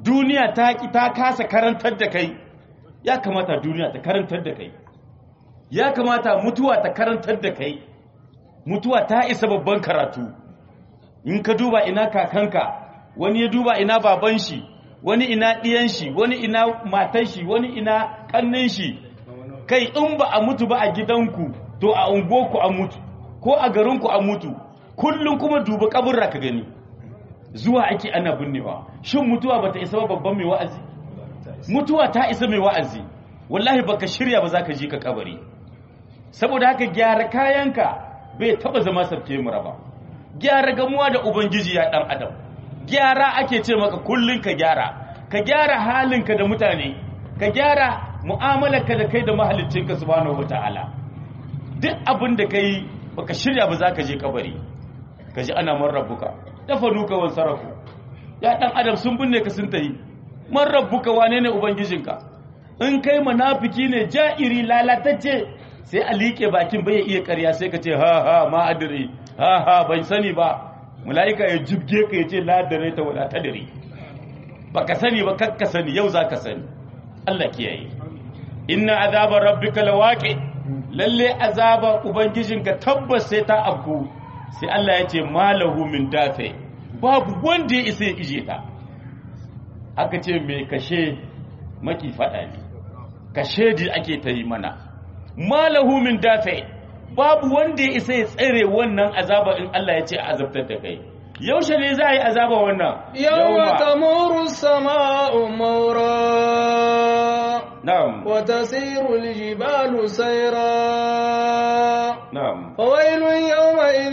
duniya ta ki ta kasa karantar da kai ya kamata duniya ta karantar da kai ya kamata mutuwa ta karantar da kai mutuwa ta isa babban karatu in ka duba ina kakanka wani ya duba ina baban shi wani ina ɗiyan shi wani ina matan shi wani ina ƙannin shi kai in ba a mutu ba a gidanku to a unguwarku a mutu ko a garinku a mutu kullum kuma duba kaburra ka gani zuwa ake ana binnewa shin mutuwa bata isa ba babban mai wa'azi mutuwa ta isa mai wa'azi wallahi baka shirya ba za ka ji ka kabari saboda haka gyara kayanka bai taba zama sarki mura ba gyara gamuwa da ubangiji ya dan adam gyara ake ce maka kullun ka gyara ka gyara halinka da mutane ka gyara mu'amalarka da kai da mahaliccinka subhanahu wataala duk abin da kai baka shirya ba za ka je kabari ka ji ana man rabbuka dafa nuka wan sarafu ya dan adam sun binne ka sun tayi man rabbuka wane ne ubangijinka in kai munafiki ne ja'iri lalatacce sai a liƙe bakin bai iya ƙarya sai ka ce ha ha ma adri ha ha ban sani ba mala'ika ya jibge ka ya ce la dare ta wala tadri baka sani ba kakka sani yau zaka sani Allah kiyaye inna azaba rabbika lawaqi lalle azaba ubangijinka tabbas sai ta afku sai Allah ya ce malahu min dafe babu wanda ya isa ya ije ta aka ce mai kashe maki fada ne kashe ji ake ta yi mana malahu min dafe babu wanda ya isa ya tsere wannan azaba in Allah ya ce a azabtar da kai yaushe ne za a yi azaba wannan يوم تمور السماء مورا na'am وتسير الجبال سيرا na'am فويل يومئذ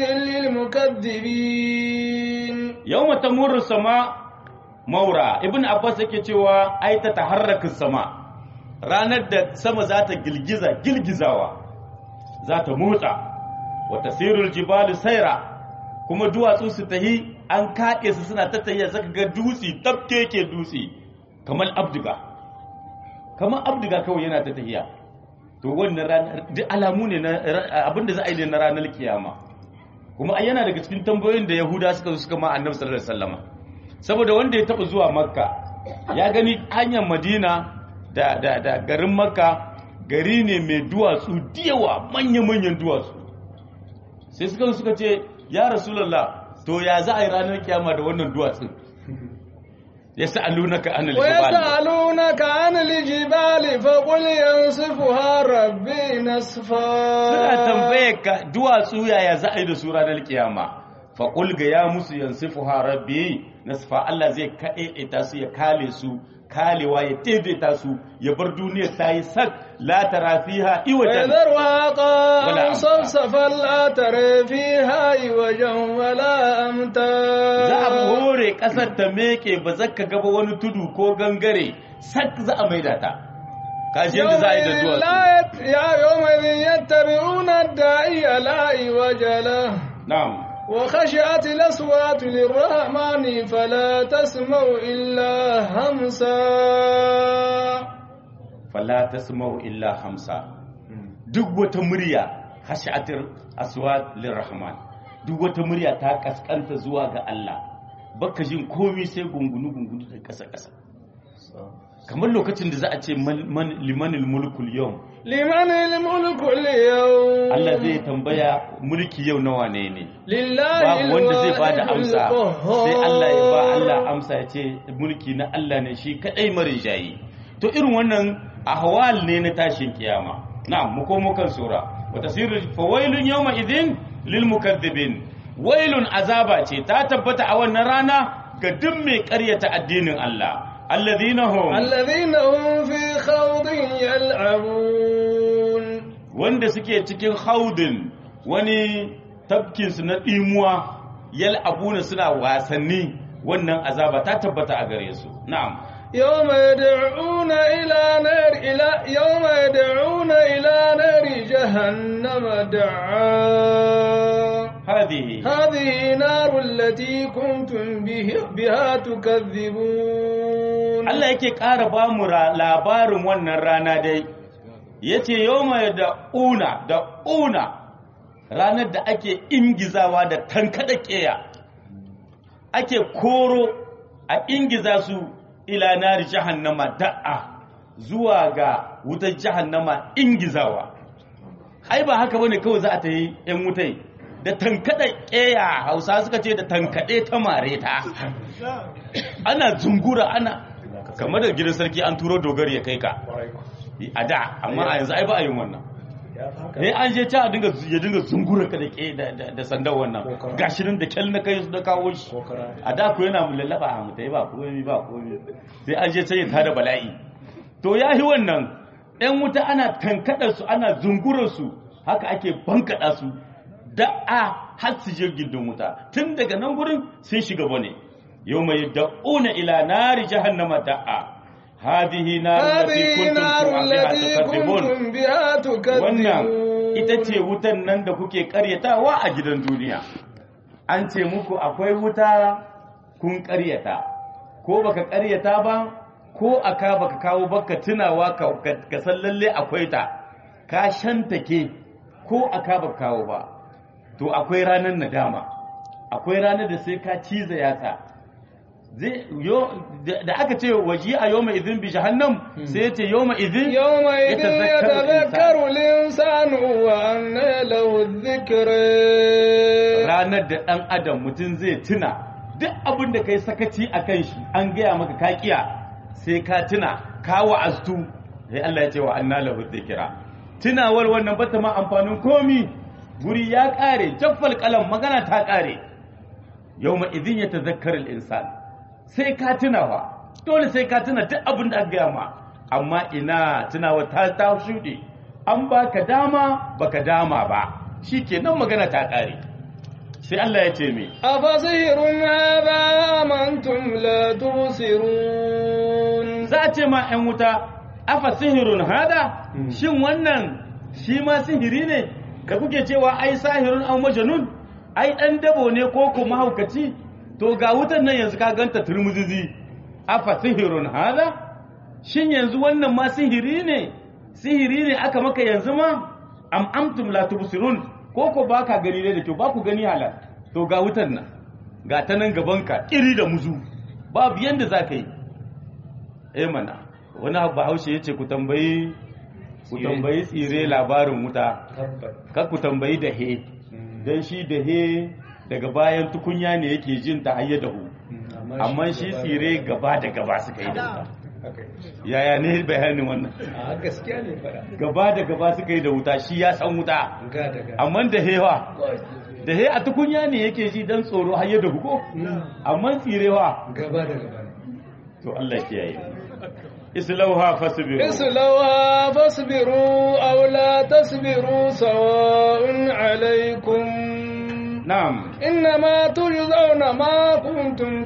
للمكذبين yawma tamurru sama maura ibn abbas yake cewa ai ta taharraku sama ranar da sama za ta gilgiza gilgizawa za ta motsa wa tasirul jibalu saira kuma duwatsu su tahi an kaɗe su suna ta tahiya zaka ga dutse tafkeke dutse kamar abdiga kamar abdiga kawai yana ta tahiya to wannan ranar duk alamu ne na abinda za a yi ne na ranar kiyama kuma ai yana daga cikin tambayoyin da yahuda suka zo suka ma annabi sallallahu alaihi wasallam saboda wanda ya taba zuwa makka ya gani hanyar madina da da da garin makka gari ne mai duwatsu diyawa manya-manyan duwatsu sai suka zo suka ce ya rasulullah to ya za a yi ranar kiyama da wannan duwatsun ya sa'alunaka anil jibal ويسألونك عن الجبال فقل ينصفها ربي نصفا suna tambaye ka duwatsu yaya za a yi da su ranar kiyama faƙul ga ya musu yansifu rabbi nasfa Allah zai kaɗe su ya kale su kalewa ya daidaita su ya bar duniyar ta yi sak la tara fiha iwajan ويذرها ولا قاعا أمتا. صفصفا لا ترى فيها عوجا ولا أمتا za a hore ƙasar ta meke ba za ka gaba wani tudu ko gangare sak za a maida ta kaji yadda za a yi da يومئذ duwatsu لا يت... يا يومئذ يتبعون الداعي لا عوج له na'am وخشعت الأصوات للرحمن فلا تسمع إلا همسا fala tasma'u illa hamsa duk wata murya khashatir aswat lirrahman duk wata murya ta kaskanta zuwa ga Allah baka jin komai sai gungunu gungunu da kasa kasa kamar lokacin da za a ce man, man limanil mulkul yau لمن الملك اليوم Allah zai tambaya mulki yau nawa ne ne لله babu wanda zai bada الواحد amsa القهار. sai Allah ya ba Allah amsa ya ce mulki na Allah ne shi kadai marijayi to irin wannan ahwal ne na tashin kiyama na'am mu komo kan sura wa tasiru fawailun yawma idhin lil mukaththibin wailun azaba ce ta tabbata a wannan rana ga duk mai ƙaryata addinin Allah alladhina hum الذين هم في خوض يلعبون wanda suke cikin haudin wani tafkinsu na ɗimuwa yal abuna suna wasanni wannan azaba ta tabbata a gare su na'am يوم يدعون إلى نار إلى يوم يدعون إلى نار جهنم دعا hadhihi هذه نار التي كنتم به بها تكذبون Allah yake ƙara ba mu ra- labarin wannan rana dai yace yawma da una da una ranar da ake ingizawa da tankada ƙeya ake koro a ingiza su ila nari jahannama da'a zuwa ga wutar jahannama ingizawa ai ba haka bane kawai za a ta yi yan wutai da tankada keya hausa suka ce da tankade ta mare ta ana zungura ana kamar da gidan sarki an turo dogari ya kai ka a da amma a yanzu ai ba a yin wannan ne an je ta dinga ya dinga zungura ka da ke da sandan wannan gashi nan da kyal na kai da kawo shi a da ku yana mu lallaba a mutai ba komai ba komai sai an je ta yin tada bala'i to ya yi wannan ɗan wuta ana tankadar su ana zungurar su haka ake bankada su da'a har su je gindin wuta tun daga nan gurin sun shiga bane yau mai da'una ila nari jahannama da'a hadihi naru lati kuntum biha tukadzibun wannan ita ce wutan nan da kuke karyatawa a gidan duniya an ce muku akwai wuta kun karyata ko baka karyata ba ko aka baka kawo baka tunawa ka san lalle akwai ta ka shantake ko aka baka kawo ba to akwai ranar nadama akwai ranar da sai ka ciza yatsa da aka ce waji a yau mai izin bi jahannam sai ce yau mai izin yau mai izin ya tazakaru linsanu wa anna lahu dhikra ranar da dan adam mutum zai tuna duk abin da kai sakaci a kan shi an gaya maka kakiya sai ka tuna ka wa'aztu sai Allah ya ce wa anna lahu dhikra tunawar wannan bata ma amfanin komi guri ya kare jaffal kalam magana ta kare yawma idin ya tazakkar al-insan sai ka tunawa dole sai ka tuna duk abin da aka gaya ma amma ina tunawa ta ta shuɗe an baka dama baka dama ba shikenan magana ta kare sai Allah ya ce me afasihirun hadha amantum la tubsirun za a ce ma 'yan wuta afa sihirun hada shin wannan shi ma sihiri ne ka kuke cewa ai sahirun an majanun ai dan dabo ne ko ko mahaukaci to ga wutan nan yanzu ka ganta turmuzizi afa sihirun hada shin yanzu wannan ma sihiri ne sihiri ne aka maka yanzu ma am amtum la tubsirun ko ko baka gani ne da kyau ba ku gani halal to ga wutan nan ga ta nan gabanka iri da muzu babu yanda za ka yi eh mana wani bahaushe ya ce ku tambayi ku tambayi tsire labarin wuta ka ku tambayi da he don shi da he daga bayan tukunya ne yake jin ta hayya dahu amma shi tsire gaba da gaba suka yi da wuta yaya ne bayanin wannan a gaskiya ne fara gaba da gaba suka yi da wuta shi ya san wuta ga daga amma da hewa da he a tukunya ne yake ji dan tsoro hayya dahu ko amma tsirewa gaba da gaba ne to Allah kiyaye islauha fasbiru اصلوها فاصبروا أو لا تصبروا سواء عليكم na'am إنما تجزون ما كنتم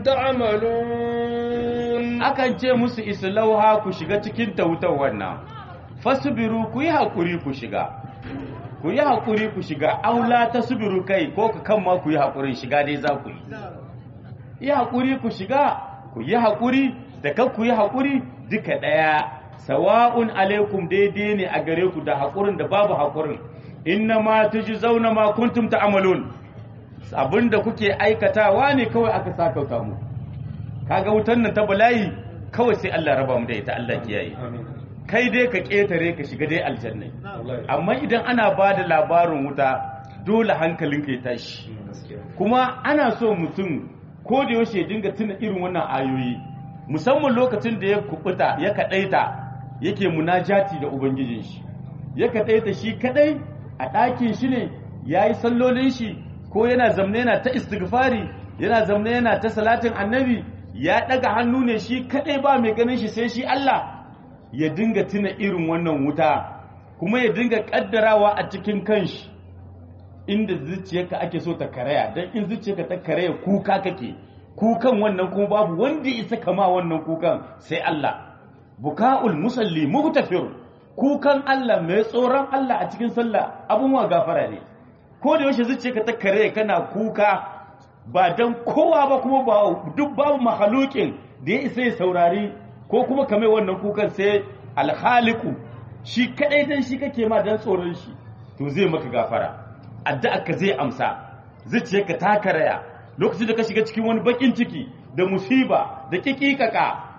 تعملون akan ce musu islauha ku shiga cikin ta wutar wannan fasbiru ku yi hakuri ku shiga ku yi hakuri ku shiga aula tasbiru kai ko ka kan ma ku yi hakurin shiga dai za ku yi yi hakuri ku shiga ku yi hakuri da kan ku yi hakuri duka daya sawa'un alaikum daidai ne a gare ku da hakurin da babu hakurin inna ma tujzauna ma kuntum ta'malun abinda kuke aikatawa ne kawai aka sakauta mu kaga wutan nan ta bala'i kawai sai Allah raba mu da ita Allah kiyaye amin kai dai ka ketare ka shiga dai aljanna wallahi amma idan ana ba da labarin wuta dole hankalinka ya tashi gaskiya kuma ana so mutum ko da yaushe ya dinga tuna irin wannan ayoyi musamman lokacin da ya kubuta ya kadaita yake munajati da ubangijin shi ya kadaita shi kadai a ɗakin shi ne yayi sallolin shi ko yana zamne yana ta istighfari yana zamne yana ta salatin annabi ya daga hannu ne shi kadai ba mai ganin shi sai shi Allah ya dinga tuna irin wannan wuta kuma ya dinga kaddarawa a cikin kanshi inda zuciyarka ake so ta karaya don in zuciyarka ta karaya kuka kake kukan wannan kuma babu wanda isa kama wannan kukan sai Allah buka'ul musalli muhtafir kukan Allah mai tsoron Allah a cikin sallah abun wa gafara ne ko da yaushe zuciyarka ta karaya kana kuka ba dan kowa ba kuma ba duk babu mahalukin da ya isa ya saurari ko kuma kamar wannan kukan sai alhaliku shi kadai dan shi kake ma dan tsoron shi to zai maka gafara addu'a ka zai amsa zuciyarka ta karaya lokacin da ka shiga cikin wani bakin ciki da musiba da kikikaka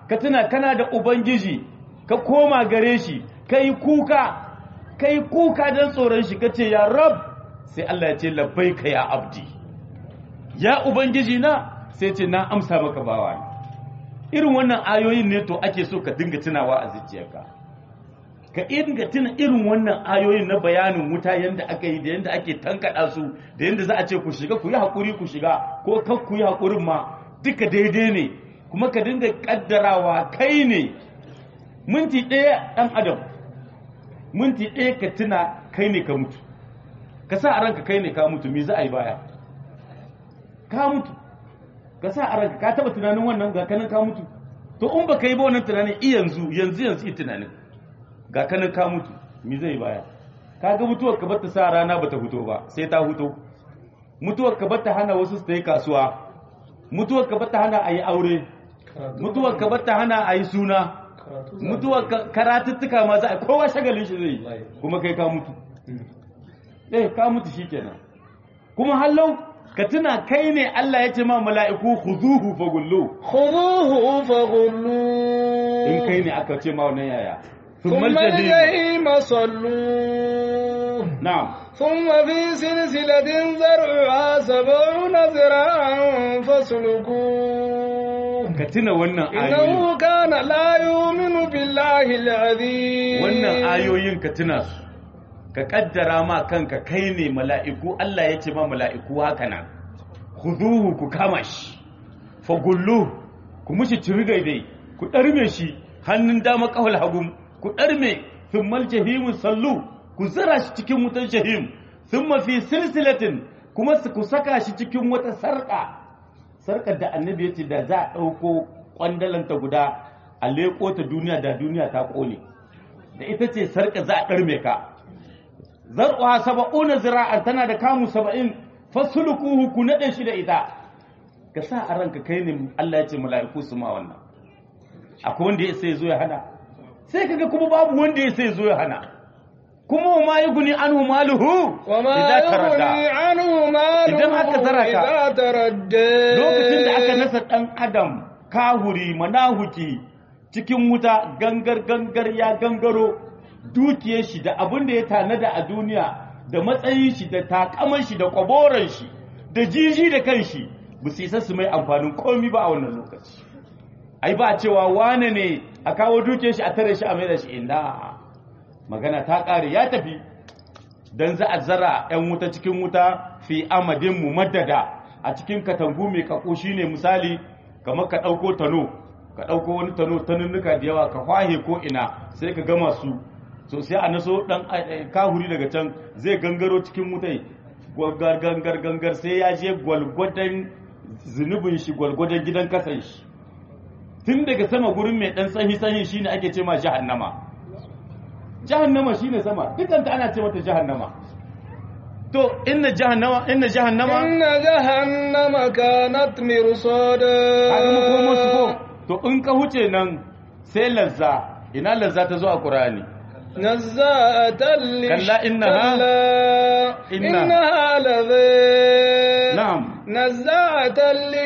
ka tuna kana da ubangiji ka koma gare shi kai kuka kai kuka don tsoron shi kace ya rab sai Allah ya ce labbaika ya abdi ya ubangiji na sai ce na amsa maka bawa irin wannan ayoyin ne to ake so ka dinga tunawa a zuciyarka ka dinga tuna irin wannan ayoyin na bayanin wuta yanda aka yi da yanda ake tankada su da yanda za a ce ku shiga ku yi hakuri ku shiga ko kan ku yi hakurin ma duka daidai ne kuma ka dinga kaddarawa kai ne minti ɗaya ɗan adam minti ɗaya ka tuna kai ne ka mutu ka sa a ranka kai ne ka mutu me za a yi baya ka mutu ka sa a ranka ka taba tunanin wannan ga kanin ka mutu to in ba ka yi ba wannan tunanin i yanzu yanzu yanzu i tunanin ga kanin ka mutu me zai baya ka ga mutuwar ka bata sa rana bata fito ba sai ta fito mutuwar ka bata hana wasu su yi kasuwa mutuwar ka bata hana a yi aure mutuwar ka bata hana a yi suna mutuwar karatuttuka ma za a kowa shagalin shi zai yi kuma kai ka mutu eh ka mutu shikenan kuma hallau ka tuna kai ne Allah ya ce ma mala'iku khuzuhu fagullu خذوه فغلوه in kai ne aka ce ma wannan yaya ثم الجحيم صلوه na'am ثم في سلسلة زرعها سبعون ذراعا فاسلكوه ka tuna wannan ayoyin إنه كان لا يؤمن بالله العظيم wannan ayoyin ka tuna su ka kaddara ma kanka kai ne mala'iku Allah ya ce ma mala'iku haka nan khuduhu ku kama shi fagullu ku mushi ciri daidai ku ɗarme shi hannun dama kawal hagum ku ɗarme thummal jahimu sallu ku zira shi cikin wutar jahim thumma fi silsilatin kuma su ku saka shi cikin wata sarƙa sarƙar da annabi ya ce da za a ɗauko ƙwandalanta guda a leƙo ta duniya da duniya ta ƙone da ita ce sarƙa za a ɗarme ka zar'uha saba'una zira'an tana da kamu saba'in fasulukuhu ku naɗe shi da ita ka sa a ranka kai ne Allah ya ce mala'iku su ma wannan akwai wanda ya sai zo ya hana sai kaga kuma babu wanda ya sai zo ya hana kuma ma yuguni anhu maluhu وما idza يغني taradda عنه ماله Idan aka zara ka, إذا تردى lokacin da aka nasa ɗan adam kahuri manahuki cikin wuta gangar gangar ya gangaro dukiyar shi da abin da ya tanada a duniya da matsayin shi da takaman shi da kwaboran shi da jiji da kan shi ba su isa su mai amfanin komi ba a wannan lokaci ai ba cewa wane ne a kawo dukiyar shi a tare shi a mai da shi inda magana ta ƙare ya tafi dan za a zara 'yan wuta cikin wuta fi amadin mu maddada a cikin katangu mai kako shine misali kamar ka ɗauko tano ka ɗauko wani tano tanunnuka da yawa ka kwahe ko ina sai ka gama su so sai a naso ɗan kahuri daga can zai gangaro cikin wutai gangar gangar gangar sai ya je gwalgwadon zunubin shi gwalgwadon gidan kasan shi tun daga sama gurin mai ɗan tsahi tsahi shine ake ce ma jahannama jahannama shine sama dukanta ana ce mata jahannama to inna jahannama inna jahannama إن جهنم كانت مرصادا kaga makomo su ko to in ka huce nan sai lazza ina lazza ta zo a qur'ani نزاءة للش كلا إنها- كلا إنها- إنها لذي na'am نزاعة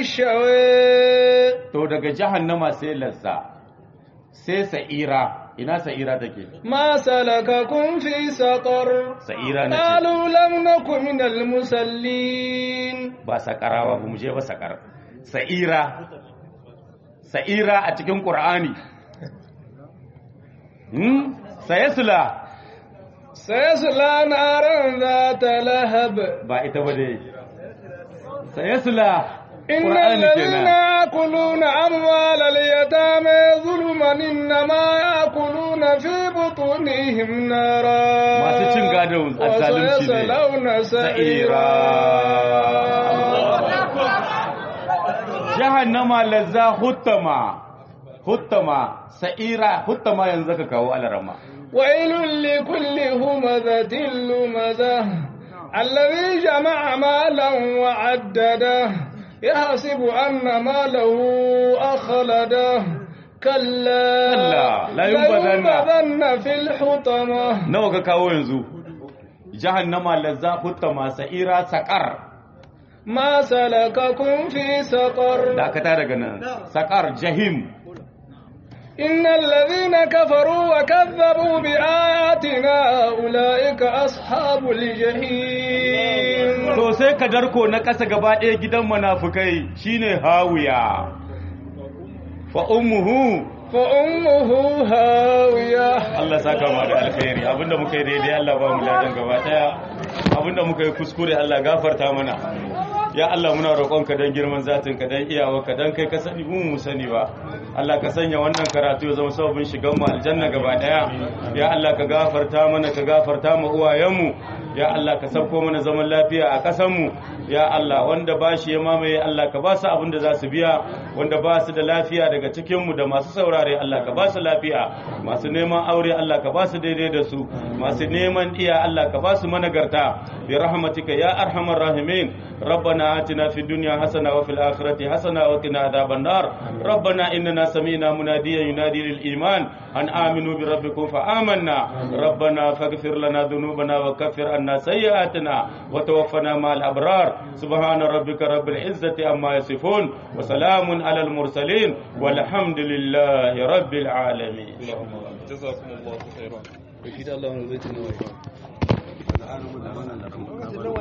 للشوي to daga jahannama sai lazza sai sa'ira ina sa'ira take ما سلككم في سقر sa'ira nace قالوا لم نكن من المسلين ba sakarawa ba mu je ba sakar sa'ira sa'ira a cikin qur'ani hmm sayasla سيصلى نارا ذات لهب ba ita ba dai sayasla إن Qur'ani الذين kenan. يأكلون أموال اليتامى ظلما إنما يأكلون في بطونهم نارا Masu cin gado a zalunci ne. وسيصلون سعيرا jahannama lazza huttama huttama sa'ira huttama yanzu ka kawo alarama ويل لكل همزة لمزة الذي جمع مالا وعدده يحسب أن ماله أخلده كلا كلا، لا ينبذن. لينبذن في الحطمة nawa ka kawo yanzu jahannama lazza huttama sa'ira saqar ما سلككم في سقر dakata daga nan saqar jahim إن الذين كفروا وكذبوا بآياتنا أولئك أصحاب الجحيم to sai ka darko na ƙasa gaba ɗaya gidan munafukai shine hawiya fa ummuhu فأمه هاوية Allah saka mu da alkhairi abinda muka yi daidai Allah ba mu ladan gaba daya abinda muka yi kuskure Allah gafarta mana ya Allah muna roƙonka don girman zatin ka don iyawarka don kai ka sani mu mu sani ba Allah ka sanya wannan karatu ya zama sababin shigan mu aljanna gaba daya ya Allah ka gafarta mana ka gafarta mu uwayenmu ya Allah ka sauko mana zaman lafiya a ƙasar mu ya Allah wanda ba shi ya mamaye Allah ka ba su abin da za su biya wanda ba su da lafiya daga cikin mu da masu saurare Allah ka ba su lafiya masu neman aure Allah ka ba su daidai da su masu neman iya Allah ka ba su managarta bi rahmatika ya arhamar rahimin ربنا آتنا في الدنيا حسنة وفي الآخرة حسنة وقنا عذاب النار ربنا إننا سمعنا مناديا ينادي للإيمان أن آمنوا بربكم فآمنا ربنا فاغفر لنا ذنوبنا وكفر عنا سيئاتنا وتوفنا مع الأبرار سبحان ربك رب العزة عما يصفون وسلام على المرسلين والحمد لله رب العالمين جزاكم الله خيرا.